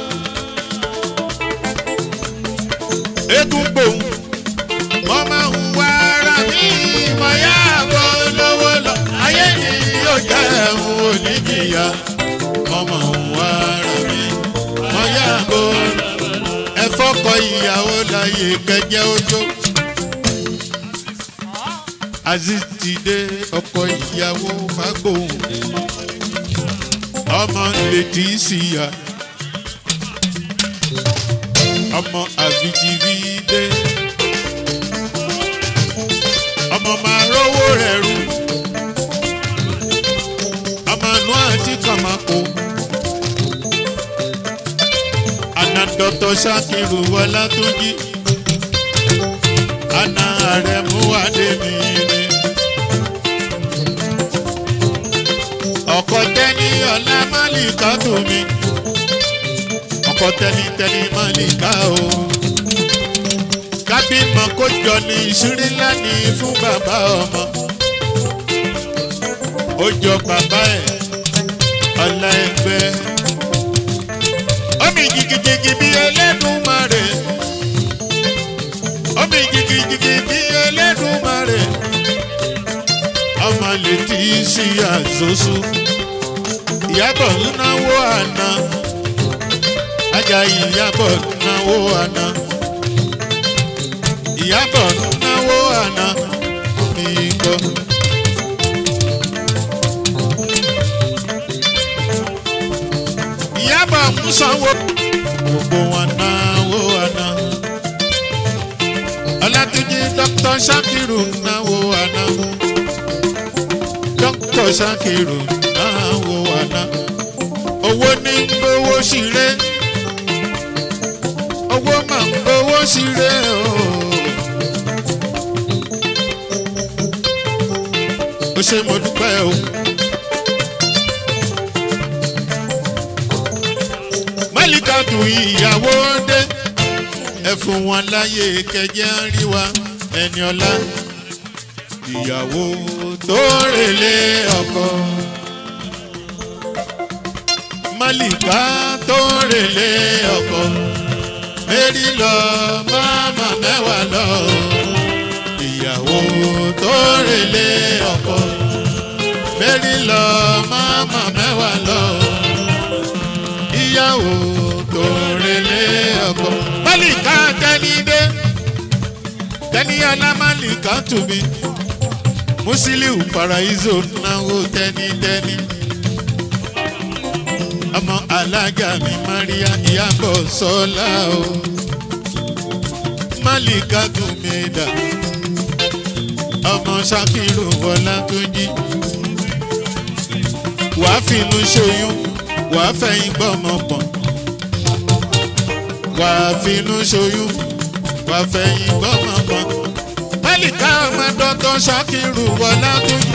eégún gbòhùn mo máa ń wá ara mi mo yá àbò lówó lọ. ayé ni yóò jẹ́ ẹ̀hún oníjìyà mo máa ń wá ara mi mo yá àbò ẹ fọkọ ìyàwó láàyè kẹjẹ ojó aziz ti dé ọkọ ìyàwó fagbóhùn ọmọ létí síya ọmọ àfijìbí dé ọmọ máa rówó rẹ̀ rú ọmọ nù àti kàmákò àná dọ́tọ̀ ṣàkírù wọlá tó jí àná rẹ̀ mú wádé mi ni. ọkọ tẹni ọlá málìká tó mi ọkọ tẹni tẹni málìká o kábímọ kó jọ ní ìṣúrí lánìí fún bàbá ọmọ ó jọ bàbá ẹ ọlá ẹgbẹ omi jìgìjìgì bí ẹlẹ́dùnmarè omi jìgìjìgì bí ẹlẹ́dùnmarè ọmọ létí sí àzọ́sù ìyàbọ̀ náwó àná ajá ìyàbọ̀ náwó àná ìyàbọ̀ náwó àná mi gbọ́. ìyàbọ̀ ń sanwó gbogbo wọn náwó àná ọlátúnjí dr sakiru náwó àná dr sakiru náwó àná owó ní gbowó ṣeré owó máa ń gbowó ṣeré o. ó ṣe mo dúpẹ́ o. málìkàtù ìyàwó dé ẹ fún wọn láyè kẹjẹ ń rí wa ẹni ọlá ìyàwó tó rèlé ọkọ málìkà tó rèlé ọkọ mérí lọ máma mẹ́wàá lọ ìyàwó tó rèlé ọkọ mérí lọ máma mẹ́wàá lọ ìyàwó tó rèlé ọkọ málìkà tẹnidé tẹniyàlá málìkà tùmí musiliu paraiso náwó tẹnitẹni ọmọ alájà mi maria ìyàbọ̀ sọ́lá o málìkà tùmídà ọmọ sakiru wọlá tó jí wàá finú ṣoyún wàá fẹ̀yìn gbọ́mọ pọ̀ wàá finú ṣoyún wàá fẹ̀yìn gbọ́mọ pọ̀ málìkà ọmọ dọ́tọ̀ sakiru wọlá tó jí.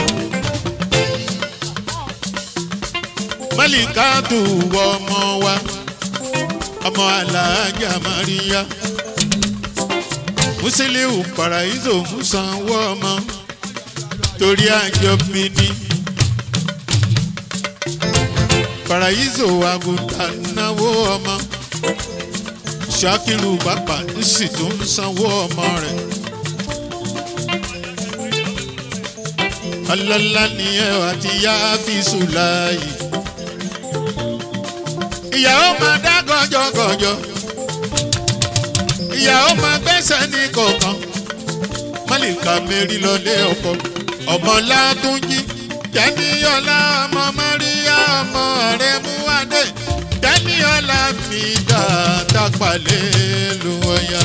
málìkà tó wọ ọmọ wa ọmọ alájà maria musiliu paraiso musanwó ọmọ torí àjọbí ni paraiso àgùntàn náwó ọmọ sakiru bàbá sì tún sanwó ọmọ rẹ. ọlọ́lá ni ẹ àti yá fi sùláyì. ìyàwó máa dá gọjọgọjọ ìyàwó máa gbẹ́sẹ̀ ní kọ̀ọ̀kan málìkà mẹ́rin lọlé ọkọ ọmọ látúnjí tẹ́níyọ́lá ọmọ mọ́ríyá ọmọ rẹ̀ mú wádé tẹ́níyọ́lá mi dá tápàlẹ́ lu ọ̀yà.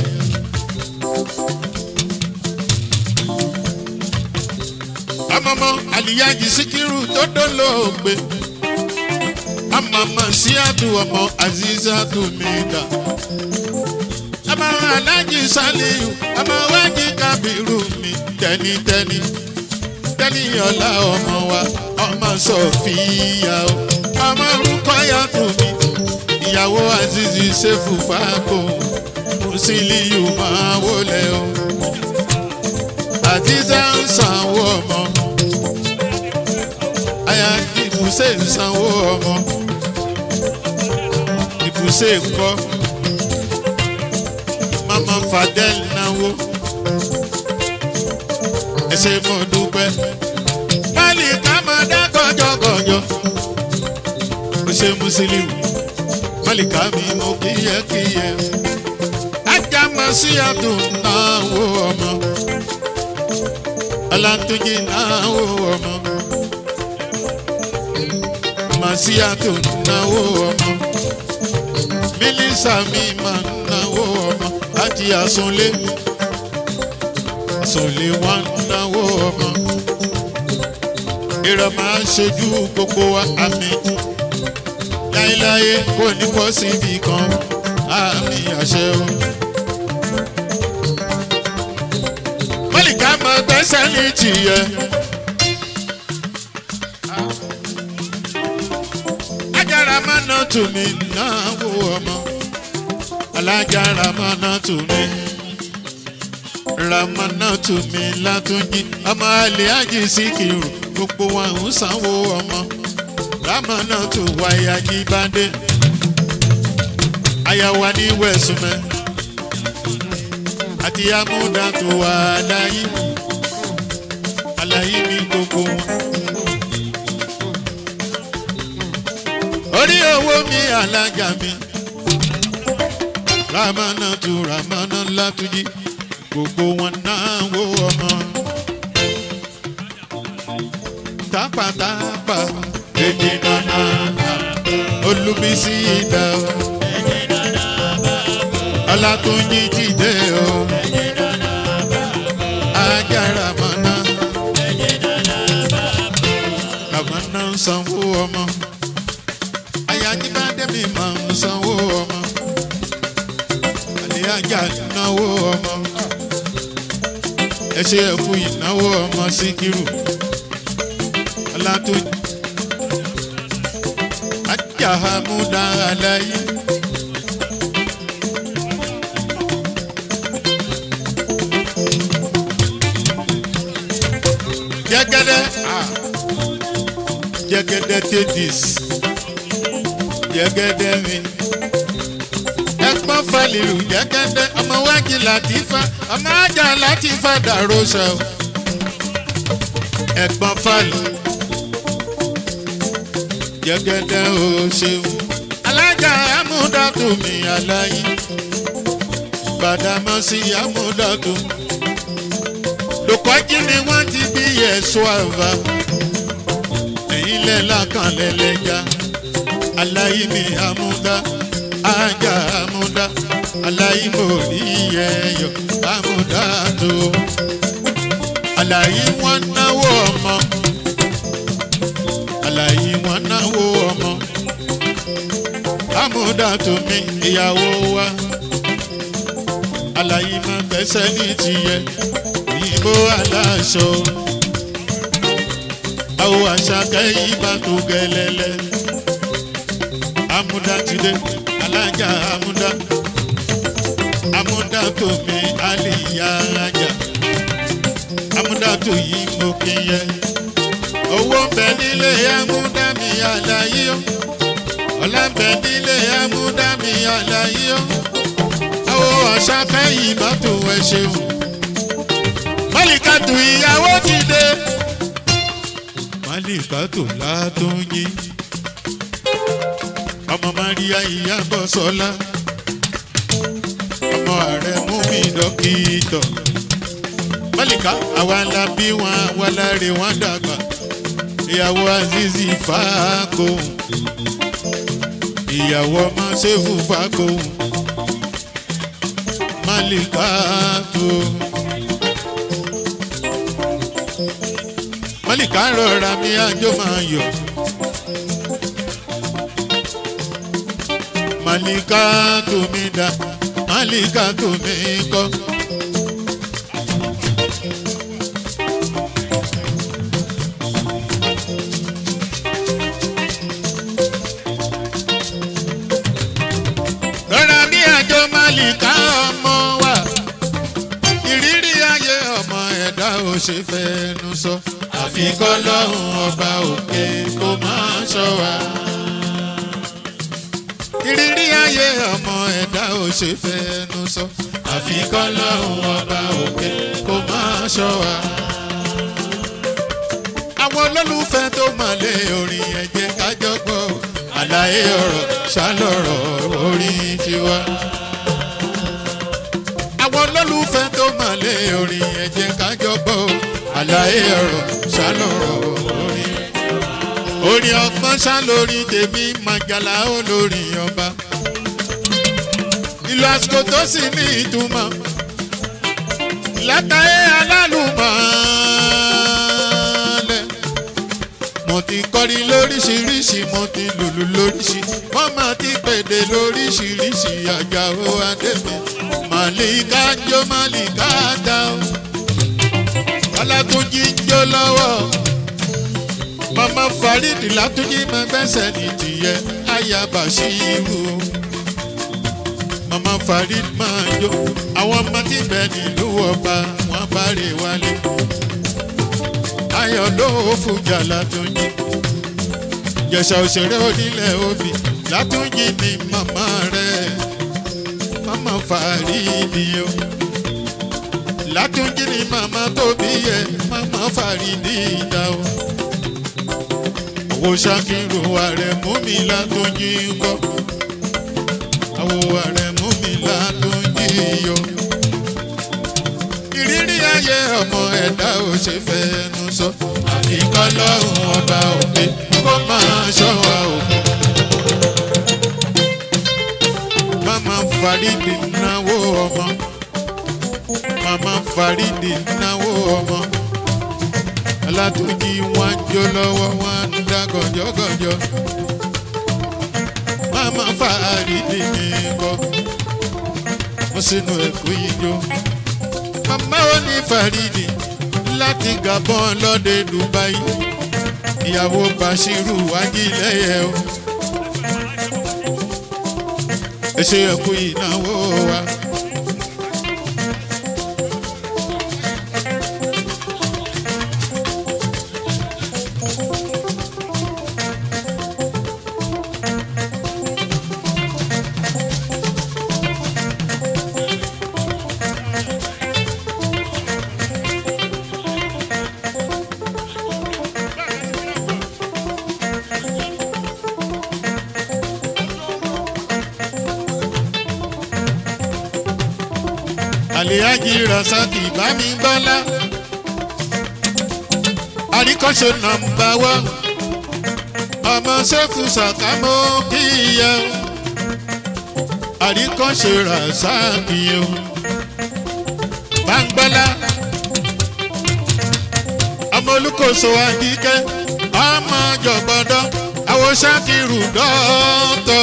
ọmọọmọ àlìyájì síkírù tó dólóògbé àmàmà síádù ọmọ àzízádù mi dá ọmọ alájì sálíù ọmọ wájì kábírù mi tẹnitẹni dánìyànlá ọmọ wa ọmọ sọfíà o ọmọ orúkọ yàtọ̀ mi ìyàwó azizi sefu fàákò musiliyu máa wọlé o àtijọ́ ń sanwó ọmọ aya ìbùsẹ̀ ń sanwó ọmọ ìbùsẹ̀ ńkọ́ mama fadel náwó ẹ ṣe mo dúpẹ́ báàlì ká máa dá gọjọgọjọ ó ṣe musiliu mọ́lìkà mi mo kíyẹ́kíyẹ́ ajá máa sí àdùn náwó ọmọ ọlátúnjì náwó ọmọ màsíàtò náwó ọmọ mílísà mi máa náwó ọmọ láti àsunlé àsunlé wá náwó ọmọ ìrọ̀ máa ṣojú gbogbo wa àmì láéláé kò ní bọ́ síbi kan àmì àṣẹ o. mọ́lìkà máa gbẹ́sẹ̀ ní tìyẹ. ajára máa ná tù mí náwó ọmọ alájára máa ná tù mí ramana tù mí látúnjí ọmọ àlè ájì síkìrù gbogbo wa ń sanwó ọmọ ramana tù wáyà jíbádé àyàwó ní wẹ̀sùmẹ́ àti amúdá tó wà láyé àlàyé ní gbogbo wọn. orí owó mi alájà mi ramana tu ramana látúnjí gbogbo wọn náà wo ọmọ. tápátápá èdè nana olùbísí ìdá ọlátúnjí dìde o ajára mọ́nà ramana ń sanwó ọmọ ayájíbádé mi máa ń sanwó ọmọ àlẹ́yájà náwó ọmọ ẹ ṣe ẹ̀kú ìnáwó ọmọ síkírù ọlátó ajahamuda aláyé. jẹgẹdẹ ah jẹgẹdẹ tedis jẹgẹdẹ mi ẹgbọn falilu jẹgẹdẹ ọmọ wájú làtífà ọmọ ajá làtífà dàrósà ẹgbọn fali jẹgẹdẹ o ṣeun alájà amúdàtúmí aláyé gbàdámọ́sí amúdàtú lùkọ́jí ni wọ́n ti bí ẹ̀ṣọ́ àbá ẹ̀yìn lẹ́la kan lẹ́lẹ́jà aláyé mi amúdá ajá amúdá aláyé mo rí ẹyọ amúdá tó aláyé wọn náwó ọmọ aláyé wọn náwó ọmọ amúdá tó mi ìyàwó wa aláyé máa gbẹ́sẹ̀ ní tiyẹ òyìnbó aláṣọ àwọn àṣàkẹ́ yìí bá tó gẹlẹ́lẹ́ amúdá ti dé alájà amúdá amúdá tó mi àlìyá alájà amúdá tó yí mo kí yẹ owó ń bẹ nílé amúdá mi àlàyé o ọlá ń bẹ nílé amúdá mi àlàyé o àwọn àṣàkẹ́ yìí bá tó ẹ ṣeun mọ́lìkàtù ìyàwó ti dé mọ́lìkàtù látúnyí ọmọ maria ìyàbọ̀ sọlá ọmọ ààrẹ mú mi dọ́kítọ̀ mọ́lìkà àwa la bí wọn àwa la rè wọn dàgbà ìyàwó azizi fàákò ìyàwó ọmọ sẹ́fù fàákò mọ́lìkàtù. mọ́lìkà rọra mi àjọ máa yọ̀. Màlìkà tó mi dá, màlìkà tó mi kọ́. rọra bí àjọ málìká ọmọ wa ìrírí ayé ọmọ ẹ̀dá ò ṣe fẹ́nu sọ àfikọ́ lọ́hùn ọba òkè kó máa ṣọ́ wa. ìrírí ayé ọmọ ẹ̀dá ò ṣe fẹ́nu sọ àfikọ́ lọ́hùn ọba òkè kó máa ṣọ́ wa. àwọn olólùfẹ́ tó mọ̀lé orin ẹ̀jẹ̀ kájọ gbọ́ àlàyé ọ̀rọ̀ ṣálọ̀rọ̀ orin tiwa àwọn olólùfẹ́ tó mọ̀lé orin ẹ̀jẹ̀ kájọ gbọ́ àlàyé ọ̀rọ̀ ṣálọ̀rọ̀ orin. orin ọgbọ́n ṣálórí tèmi màjàlá olórin ọba. ìlú àsìkò tó sì ní ìtumọ̀ látàrí alálùmọ̀ọ́lẹ̀. mo ti kọrin lóríṣiríṣi mo ti lùlù lóríṣi wọ́n máa ti pèdè lóríṣiríṣi àjàó adébí màlíkà ń jó màlíkà dá o ọlátúnjí ń jó lọ́wọ́ mama farid látúnjí máa gbẹ́sẹ̀ ní tìyẹ ayaba ṣíwò mama farid máa jó àwọn ọmọ tí bẹ́ẹ̀ nílùú ọba wọn bá rè wálé ayọ̀ ló fújà látúnjí jẹ̀sà òṣèré onílẹ̀ òbí látúnjí ni màmá rẹ̀ mama faridi o látúnjí ni màmá tó bí yẹ mama faridi dá o owó ṣàkírò ààrẹ mú mi látúnjí kọ àwọ ààrẹ mú mi látúnjí yọ ìrírí ayé ọmọ ẹ̀dá ò ṣe fẹ́nu sọ àfikọ́ lọ́hùn ọba òkè kó máa ṣọ́ wa òkú. mama faridi náwó ọmọ mama faridi náwó ọmọ alátúnjí wọn jó lọ́wọ́ wọn ń dá gànjọ́gànjọ́ mama faridi ní kọ́ mo sínú ẹ̀kú ijó mama ó ní faridi láti gabon lọ́dẹ dubai ìyàwó bashiru ajílẹ̀yẹ o. ẹ ṣe ẹkú ìnáwó wa. àlèájì rasaki bámi bọ́lá àríkọ́ṣe nàmbà wá ọmọ sẹ́fù sàkámọ́ kíyẹ àríkọ́ṣe rasaki o báńgbọ́lá ọmọ olùkóso àdìkẹ́ ọmọ jọ̀gbọ́dọ̀ àwọn sákìrù dọ́tọ̀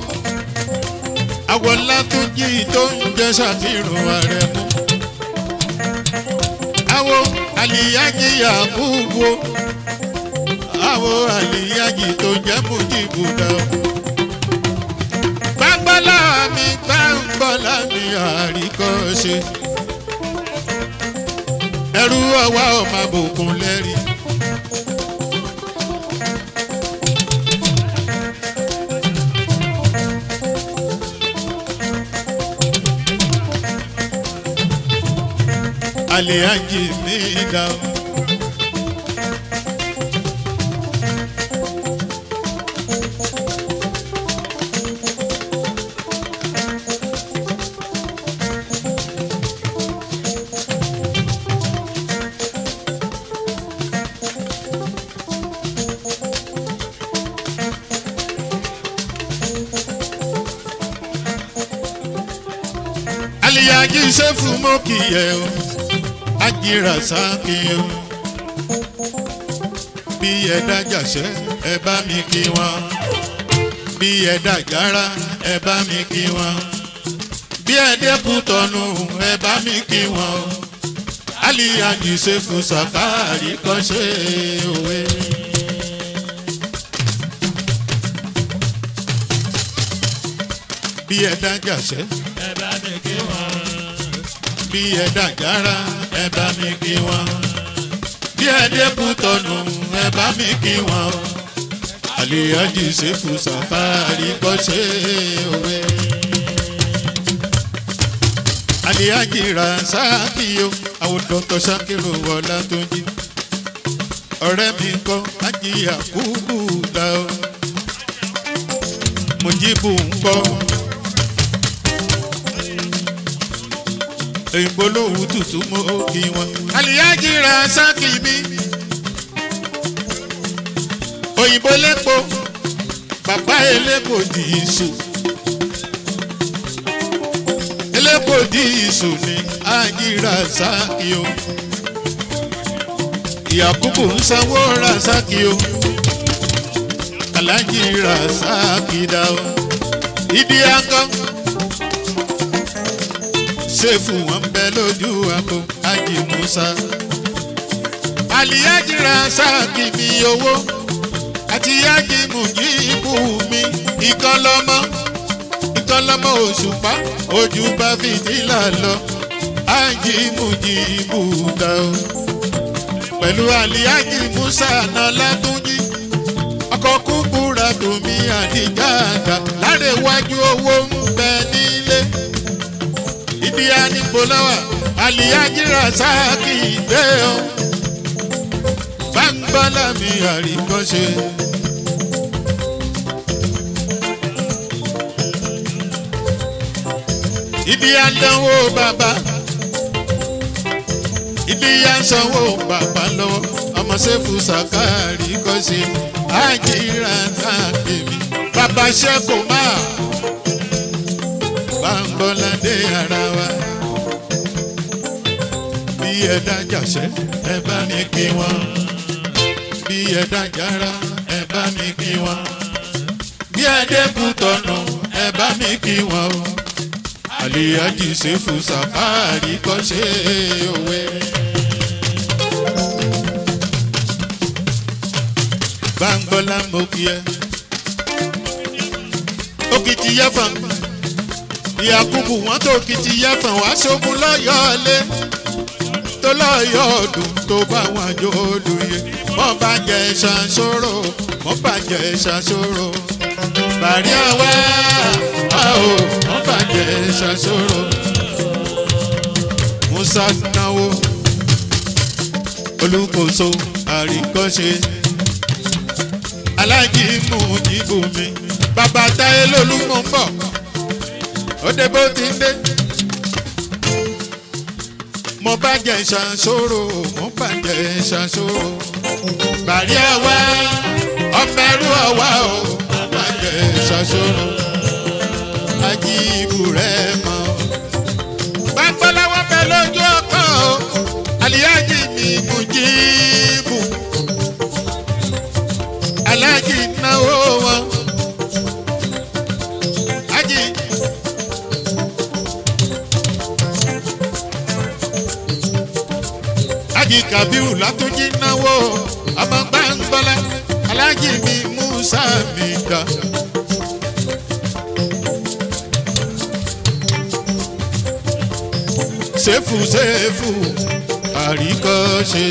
àwọn látúnjì tó ń jẹ́ ṣàfihàn ààrẹ mú. àwọn àlìyájì yàkúbò àwọn àlìyájì tó jẹ́ mújìbùdà. gbàgbọ́lá mi gbàgbọ́lá mi àríkọ́ṣe. ẹrú ọwá ọmọ àbòkùn lẹ́rìí. aliaji mi da o. aliaji sefu mo kìyẹ o ajira sáàkì o bí ẹ dájàṣẹ ẹ bá mi kí wọn bí ẹ dájára ẹ bá mi kí wọn bí ẹ dẹ́kun tọ̀nù ẹ bá mi kí wọn aliyaji sefu sàkáàrí kan ṣe òwe. bí ẹ dájàṣẹ́ ẹ bá mi kí wọn. bí ẹ dájára ẹ bá mi kí wọn. bí ẹ dẹ́kun tọ̀nù ẹ bá mi kí wọn. àlèyájì ṣèfù sàfárì kọ́ ṣe òwe. àlèyájì ra sáàkì o àwọn dọ́tọ̀ sákìrò wọlá tó jí. ọ̀rẹ́ mi kọ́ ajíyà kúkú dá o. Mujibu ń kọ́. òyìnbó lòwú tutù mọ́ òkì wọn. àlìyájì ra sáàkì mi. òyìnbó lẹ́pọ̀ bàbá elépo di iṣu. elépo di iṣu ni àjìrà sáàkì o. ìyàkúbù ń sanwó ra sáàkì o. alájì ra sáàkì dá o. ìdí akọ ṣéfù wọn bẹ lójú àpò ájì musa. àlìyájì ra sáàkì mi owó àti yájì mùjíbù mi ìkọlọmọ ìkọlọmọ òṣùpá ojú bá fìdílà lọ ájì mùjíbù dá o. pẹ̀lú àlìyájì musa náà látúnjí ọkọ̀ kúkúra tòmí àdìjà àgbà láre wájú owó ń bẹ nílé ibi anipolawa aliyajira sáàkì dé o báńgbọ́lá mi àríkọ́ṣe. ibi àdánwò bàbá ibi àsanwó bàbá lọ́wọ́ ọmọ sẹ́fù sàkárì kọ́ṣe àjìrà sáàkì mi bàbá ṣẹ́kù máa báńgbọ́ládé ara wa. bí ẹ dájàṣẹ́ ẹ bá mi kí wọn. bí ẹ dájára ẹ bá mi kí wọn. bí ẹ dẹ́kun tọ̀nà ẹ bá mi kí wọn o. àlìyájì ṣèfù sàfáàrí kọ́ ṣe òwe. báńgbọ́lá mo kí ẹ. òkìtì yẹ fún mi ìyàkùbù wọn tó kìtì yẹfọn wá sógun lọyọọlé tó lọyọọdún tó bá wọn jó olùyẹ wọn bá jẹ ṣàṣòro wọn bá jẹ ṣàṣòro bàrí àwa a ò wọn bá jẹ ṣàṣòro musa náwó olùkóso àríkọ́ṣe alájí mú jíbù mi bàbá táyé lólùmọ̀ ń bọ̀ ó dé bó ti dé. mo bá jẹ ìṣàṣòro mo bá jẹ ìṣàṣòro. bàrí àwa ọmọ ẹrú àwa o mo bá jẹ ìṣàṣòro. ají ibù rẹ mọ. gbàgbọ́láwọ́ bẹ lójú ọkọ̀ o àlìyájì mi mú jíìbù. alájì náwó wọn. ají. alájì kabiru látúnjí náwó ọmọ gbàngbọ́lá alájì mi musa mi ga. sẹ́fù sẹ́fù àríkọ́ṣe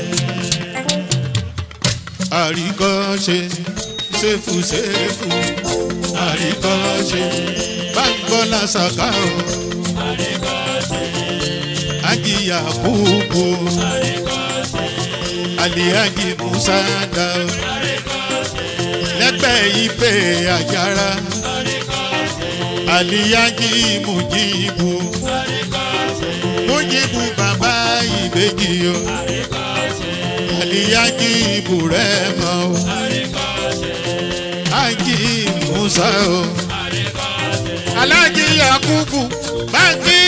àríkọ́ṣe sẹ́fù sẹ́fù àríkọ́ṣe gbàngbọ́lá sàkà o ajiya bubu aliyaji musa da lẹgbẹ ife ajara aliyaji mujibu mujibu baba ìbejì o aliyaji burẹmọ o aji musa o alaji yakubu bangi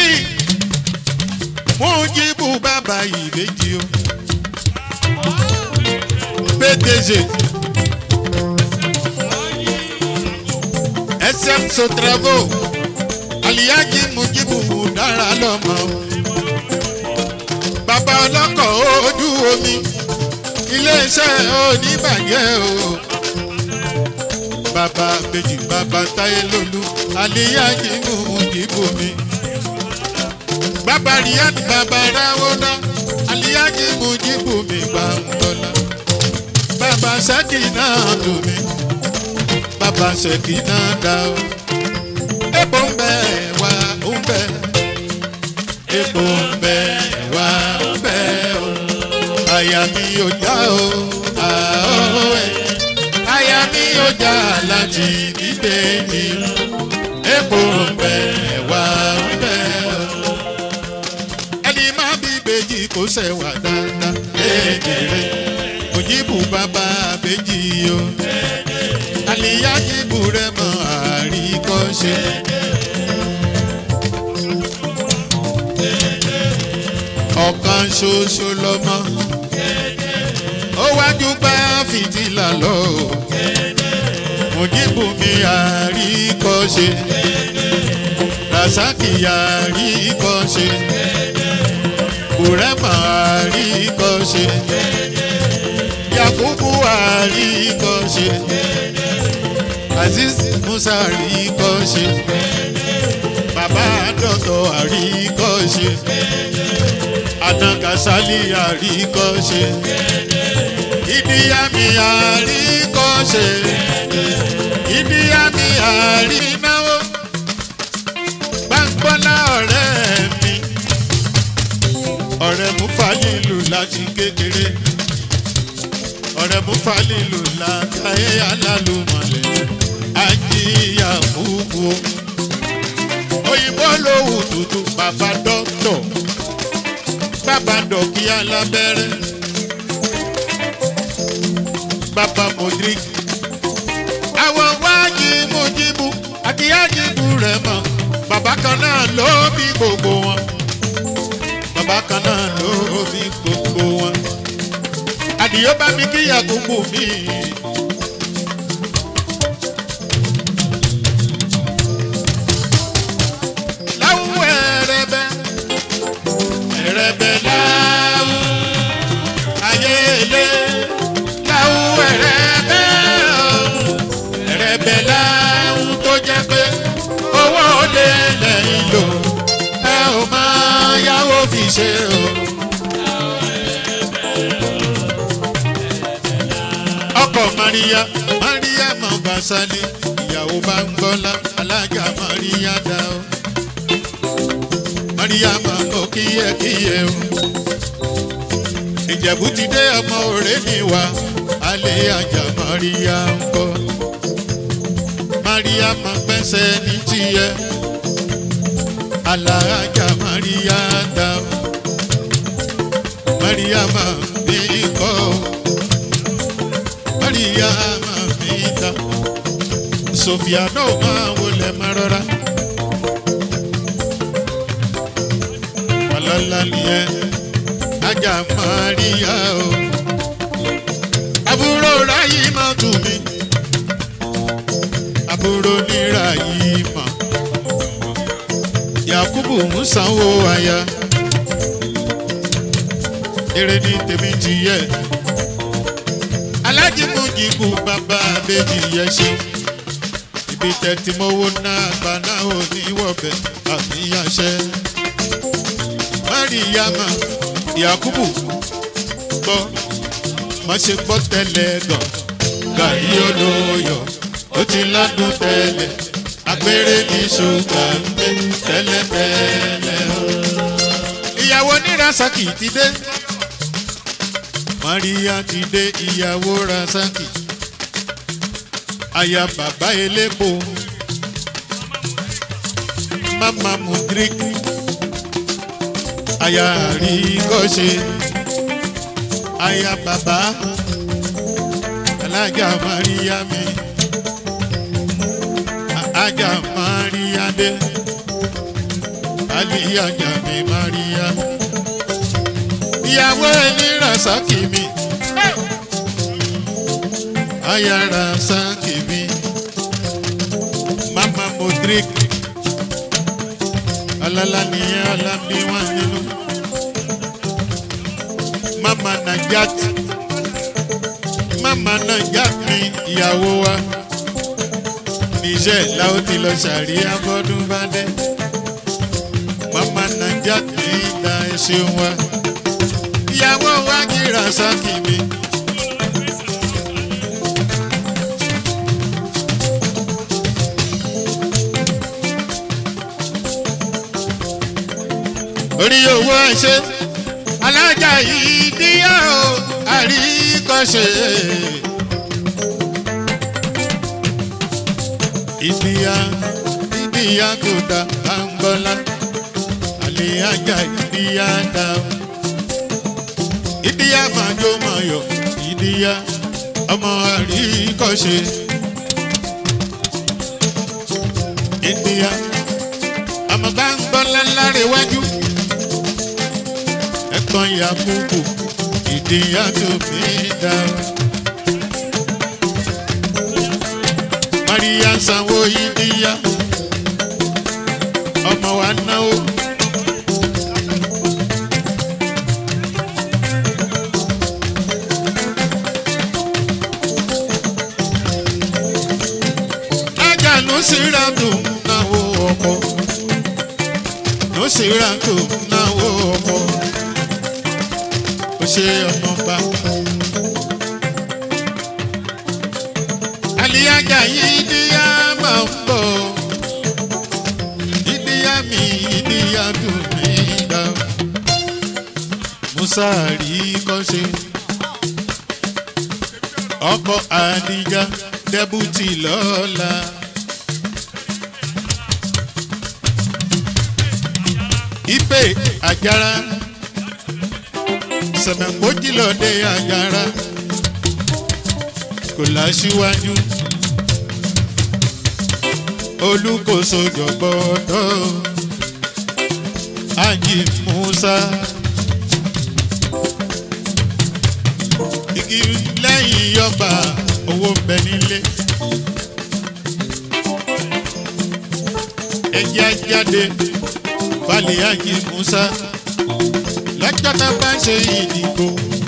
mujibu bàbá ìbejì o pdg sm sotravo aliyaji mujibu dára lọmọ bàbá ọlọ́kọ̀ ojú omi iléeṣẹ́ oníbàjẹ́ o bàbá bèjì bàbá táyé lólú àlíyájí mú ìdìbò mi. bàbá riyad bàbá ráwọ́dá àlíyájí mú ìdìbò mi bá ń tọ́lá. bàbá sẹ́kì náà lù mí bàbá sẹ́kì náà dá o. epo ń bẹ wá ń bẹ epo ń bẹ wá ń bẹ o. àyà mi ò já o àó ẹ̀ àyà mi ò já láti dìde mi epo ń bẹ wá ń bẹ o. ẹni má bí bèjì kò ṣẹ̀wà dáadáa kékeré òjìbù bàbá bèjì o àlìyá jìbù rẹ mọ àríkọ́ṣe. ọ̀kan ṣoṣo lọ́mọ ó wájú bá fìtílà lọ òjìbù mi àríkọ́ṣe rasaki àríkọ́ṣe bùrẹ́mà àríkọ́ṣe yakubu àríkọ́ṣe aziz musa àríkọ́ṣe bàbá dọ̀tọ̀ àríkọ́ṣe anagasali àríkọ́ṣe ìdíyàmí àríkọ́ṣe ìdíyàmí àrínáwó gbàngbọ́lá ọ̀rẹ́ mi ọ̀rẹ́ mú fàlílù láti kékeré ọ̀rẹ́ mú fàlílù látàyé alálùmọ̀lẹ̀ ajíyà kúkú òyìnbó lówù tútù bàbá dọ́tọ̀ bàbá dọ̀kí alábẹ́rẹ́ bàbá modric àwọn wájú mojibu àti ájíbu rẹ̀ mọ̀ bàbá kan náà ló bí gbogbo wọn bàbá kan náà ló bí gbogbo wọn àdìyó bá mi kí yakubu mi. láwùú ẹrẹbẹ ẹrẹbẹ láwù ayéle láwùú ẹrẹbẹ ẹrẹbẹ láwù tó jẹ pé owó lè lẹ́yìn lò ẹ ò máa yáwó fi ṣe o. ọkọ̀ maria maria mọ̀gbàsálẹ̀ ìyàwó bá ń gbọ́lá alájà maria dá o. maria máa mọ̀ kíyẹ́kíyẹ́ o. ìjẹ̀bú ti dé ọmọ òré mi wá alẹ́ àjà maria ń kọ́. maria máa gbẹ́sẹ̀ ní tiẹ̀ alájà maria dá o. maria máa bí kọ́ o. Maria mamita Sofia no máa wọlé máa rọra. Malala nìyẹn ajá Maria o. Àbúrò ráyì máa tù mí. Àbúrò ní ráyì mọ̀. Yakubu ń sanwó aya. Eré ní tèmi ti yẹ alájìmújìkú bàbá bèjì yẹ ṣe ibi tẹ̀tí mowó náà gbaná ò ní wọ̀bẹ̀ àmìyànṣẹ́ mariama yakubu gbọ́ má ṣe gbọ́ tẹ́lẹ̀ gàn gàrí olóyọ̀ ó ti ládùn tẹ́lẹ̀ agbére ní ṣúgà ń gbé tẹ́lẹ̀tẹ́lẹ̀ o. ìyàwó ní rasaki ti dé maria ti dé ìyàwó rasaki aya bàbá elépo mama mudrik aya àríkọ́ṣe aya bàbá alájà maria mi aja maria dé aliyaja mi maria ìyàwó ẹni rasaki mi aya rasaki mi mama modric alala nìyẹn alábí wọn nínú mama najat mama najat mi ìyàwó wa níṣẹ́ làwọn ti lọ ṣàríyá bọ́dún bá dé. mama naija ti da ẹṣin wa. ìyàwó wa kíra sákì mi. orí owó ẹṣẹ alájà yìí díyà ó àríkọ́ṣe. ìdíyà ìdíyà tó da àǹgọ́lá àlèyájà ìdíyà dá o. ìdíyà màjò mayọ̀ ìdíyà ọmọ àríkọ́ṣe. ìdíyà ọmọ bá ń gbọ́ láláre wájú ẹ̀kan yakubu ìdíyà tó fi dá o. Maria sanwó ìdíyà ọmọ wa náwó. Ajá ló sì ra dùn náwó ọkọ. Ló sì ra dùn náwó ọkọ. Ó ṣe ọmọba. Àlìyájà yìí díyà máa ń bọ̀. Ìdíyà mi ìdíyà dùn mí dá. Musa rí kọ́ṣe. Ọkọ̀ Àdìjà dẹ́bùtì lọ́la. Ipe àjàrà. Sẹ̀mẹ̀kójìlọ́dẹ àjàrà kò láṣíwájú olùkóso jọgbọdọ ají musa igi lẹ́yìn yọba owó ń bẹ nílé ẹjẹ ajáde falẹ̀ ají musa lọ́jọ́ tá a bá ṣe ìdìbò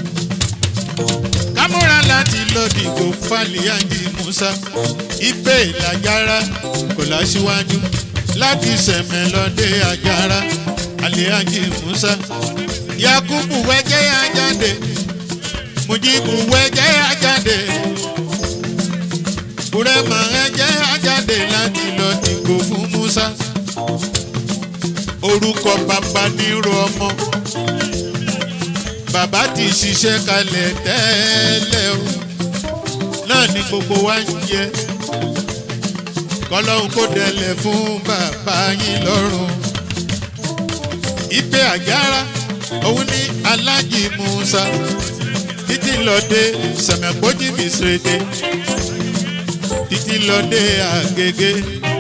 kámúra láti lọ dìbò fàlíyànjì musa ibè làjára kò láṣíwájú láti sẹ̀mẹ̀ lọ́dẹ àjára àlíyànjì musa yakubu wẹ́jẹ́ ajáde mujibu wẹ́jẹ́ ajáde burema ẹjẹ́ ajáde láti lọ dìbò fún musa orúkọ bàbá nírò ọmọ bàbá ti ṣiṣẹ́ kalẹ̀ tẹ́lẹ̀ o náà ni gbogbo wa ń jẹ kọlọ́hún kó dẹlẹ̀ fún bàbá yín lọ́rùn ibẹ̀ àjára òun ní alájì musa títí lọ́dẹ sẹ̀mẹ̀kójì bìsírèdè títí lọ́dẹ àgègè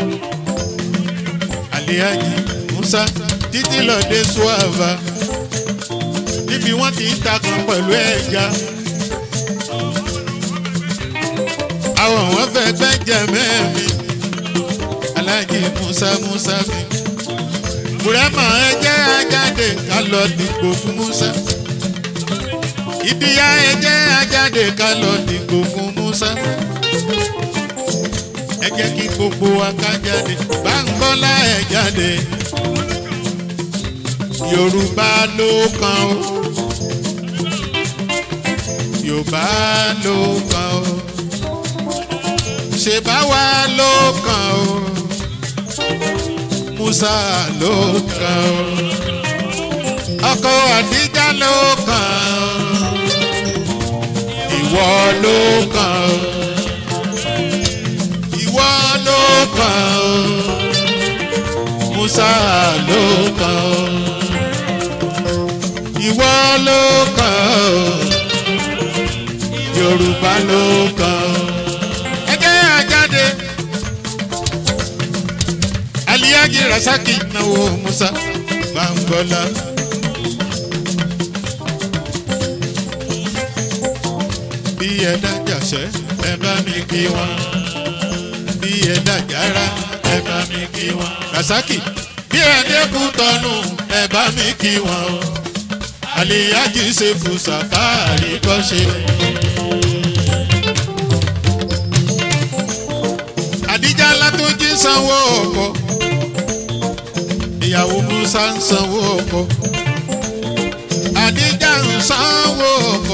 àlẹ́àjì musa títí lọ́dẹ suava níbi wọ́n ti ń takùn pẹ̀lú ẹja. àwọn wọn fẹ́ gbẹ́jẹ̀ mẹ́mi aláàjì musa musa mi. bùrẹ́mà ẹjẹ́ ajáde ká lọ dìgbò fún musa. ìdíyà ẹjẹ́ ajáde ká lọ dìgbò fún musa. ẹ jẹ́ kí gbogbo wa ká jáde bá ń bọ́lá ẹ̀ jáde. yorùbá ló kàn ó yorùbá ló kàn ó ṣe bá wa ló kàn ó musa ló kàn ó ọkọ àdíjà ló kàn ó ìwọ ló kàn ó ìwọ ló kàn ó musa ló kàn ó ìwọ ló kàn ó yorùbá ló kàn ó. ẹgẹ́ àjáde aliyaji rasaki náwó musa bangola. bí ẹ dájàṣẹ́ ẹ bá mi kí wọn bí ẹ dájàrá ẹ bá mi kí wọn. rasaki bí ẹ dẹ́kun tọ́nu ẹ bá mi kí wọn o aliyaji ṣe fún safari kọ́ṣe. àdíjà látúnjí sanwó ọkọ ìyàwó musa ń sanwó ọkọ àdíjà ń sanwó ọkọ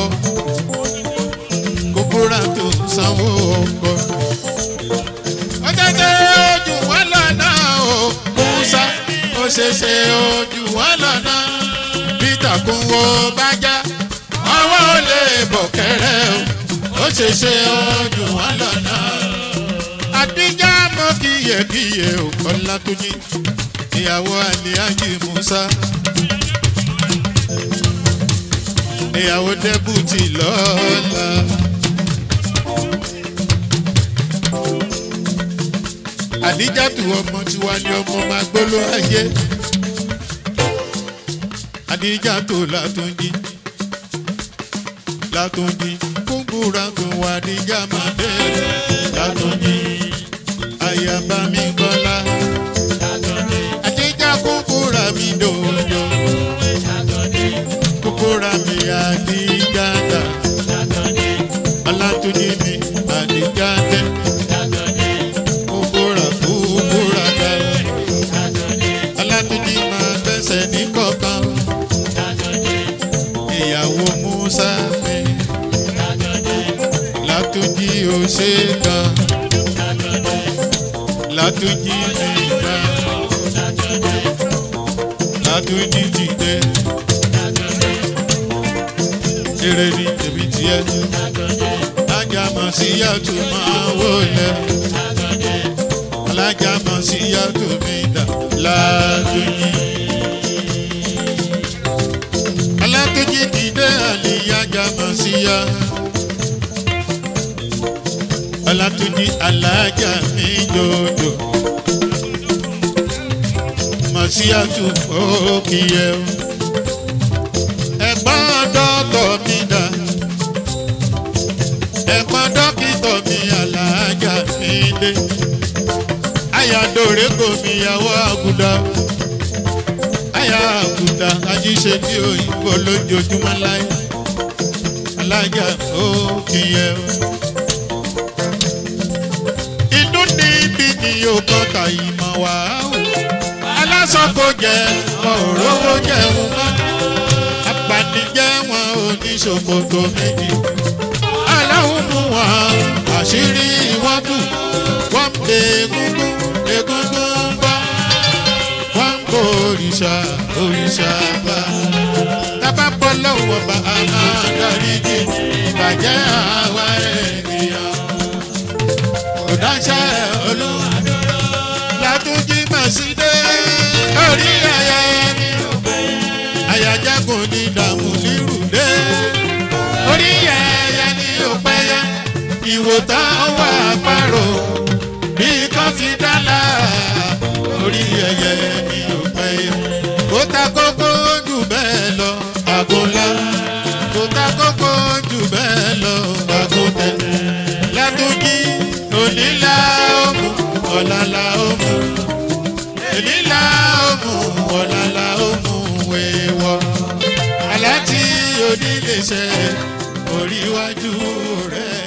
kókóra tó ń sanwó ọkọ. ó tètè ojú wọn lọ́nà o musa ó ṣeṣe ojú wọn lọ́nà peter kún wo bájá ọwọ́ ò lè bọ̀ kẹ́rẹ́ o ó ṣeṣe ojú wọn lọ́nà àdíjà mọ́ kíyèkíyè ò kọ́lá tó ní ìyàwó àlíyájì musa ìyàwó dẹ́bùtì lọ́la. àdíjàtù ọmọ tiwa ni ọmọ máa gbóló ayé àdíjàtù látúnjí látúnjí kúngúra tó wà àdíjà máa dé látúnjí àyàbá mi kọ́lá àdíjà kúngúra mi dòdò kúngúra mi àdíjàdà alátúnjí mi àdíjàdẹ kúngúra kúngúra dà alátúnjí máa bẹ́sẹ̀ ní kọ̀ọ̀kan ìyàwó musa mi látúnjí ó ṣe kan látúnjí mi kan látúnjí dìde eré ní tèmi tiẹ̀ alájàmọ̀ sí yàtọ̀ máa wọlé alájàmọ̀ sí yàtọ̀ mi dà látúnjí. alákejì dìde àlìyájà mọ̀ sí ya. Ọlátúnjí alájà mi dòdò. Mọ̀ sí àtúkò kìíyẹ o. Ẹ̀gbọ́n dọ́kọ̀ mi dà. Ẹ̀gbọ́n dọ́kítọ̀ mi alájà mi dé. Ayàdòrè kò mi yàwó àgùdà aya àkùdà ajíṣe tí òyìnbó lójoojúmọ́ láyé alájà ó kìyẹ o. inú níbi ni yóò kọ́ka ìmọ̀ wá o. aláṣọ kò jẹ wọn ò rówó jẹun mọ́. apanijẹ́ wọn ò ní ṣòkòtò méjì. aláwọ̀ mú wọn àṣírí wọn tù. wọ́n lè egungun egungun bọ́ wọ́n kó òrìṣà òrìṣà bá. tábà bọ́ lọ́wọ́ bá a máa darí jì ìbàjẹ́ àwa ènìyàn. kò dáṣẹ́ olúwa látúnjí màsídé orí ayé ni àyájágùn ní dààmú nírùdé. orí ẹyẹ ni ó pẹ́yẹ ìwòtán wà pàrọ̀ bí kan fi dá láà orí ẹyẹ ni ò pẹ́ yẹ. kó ta kókó jù bẹ́ẹ̀ lọ àgùnlá. kó ta kókó jù bẹ́ẹ̀ lọ àgùntẹ̀. látúnjí onílà òmù ọ̀làlà òmù. onílà òmù ọ̀làlà òmù wéwọ́. aláti onílé ṣe oríwájú rẹ̀.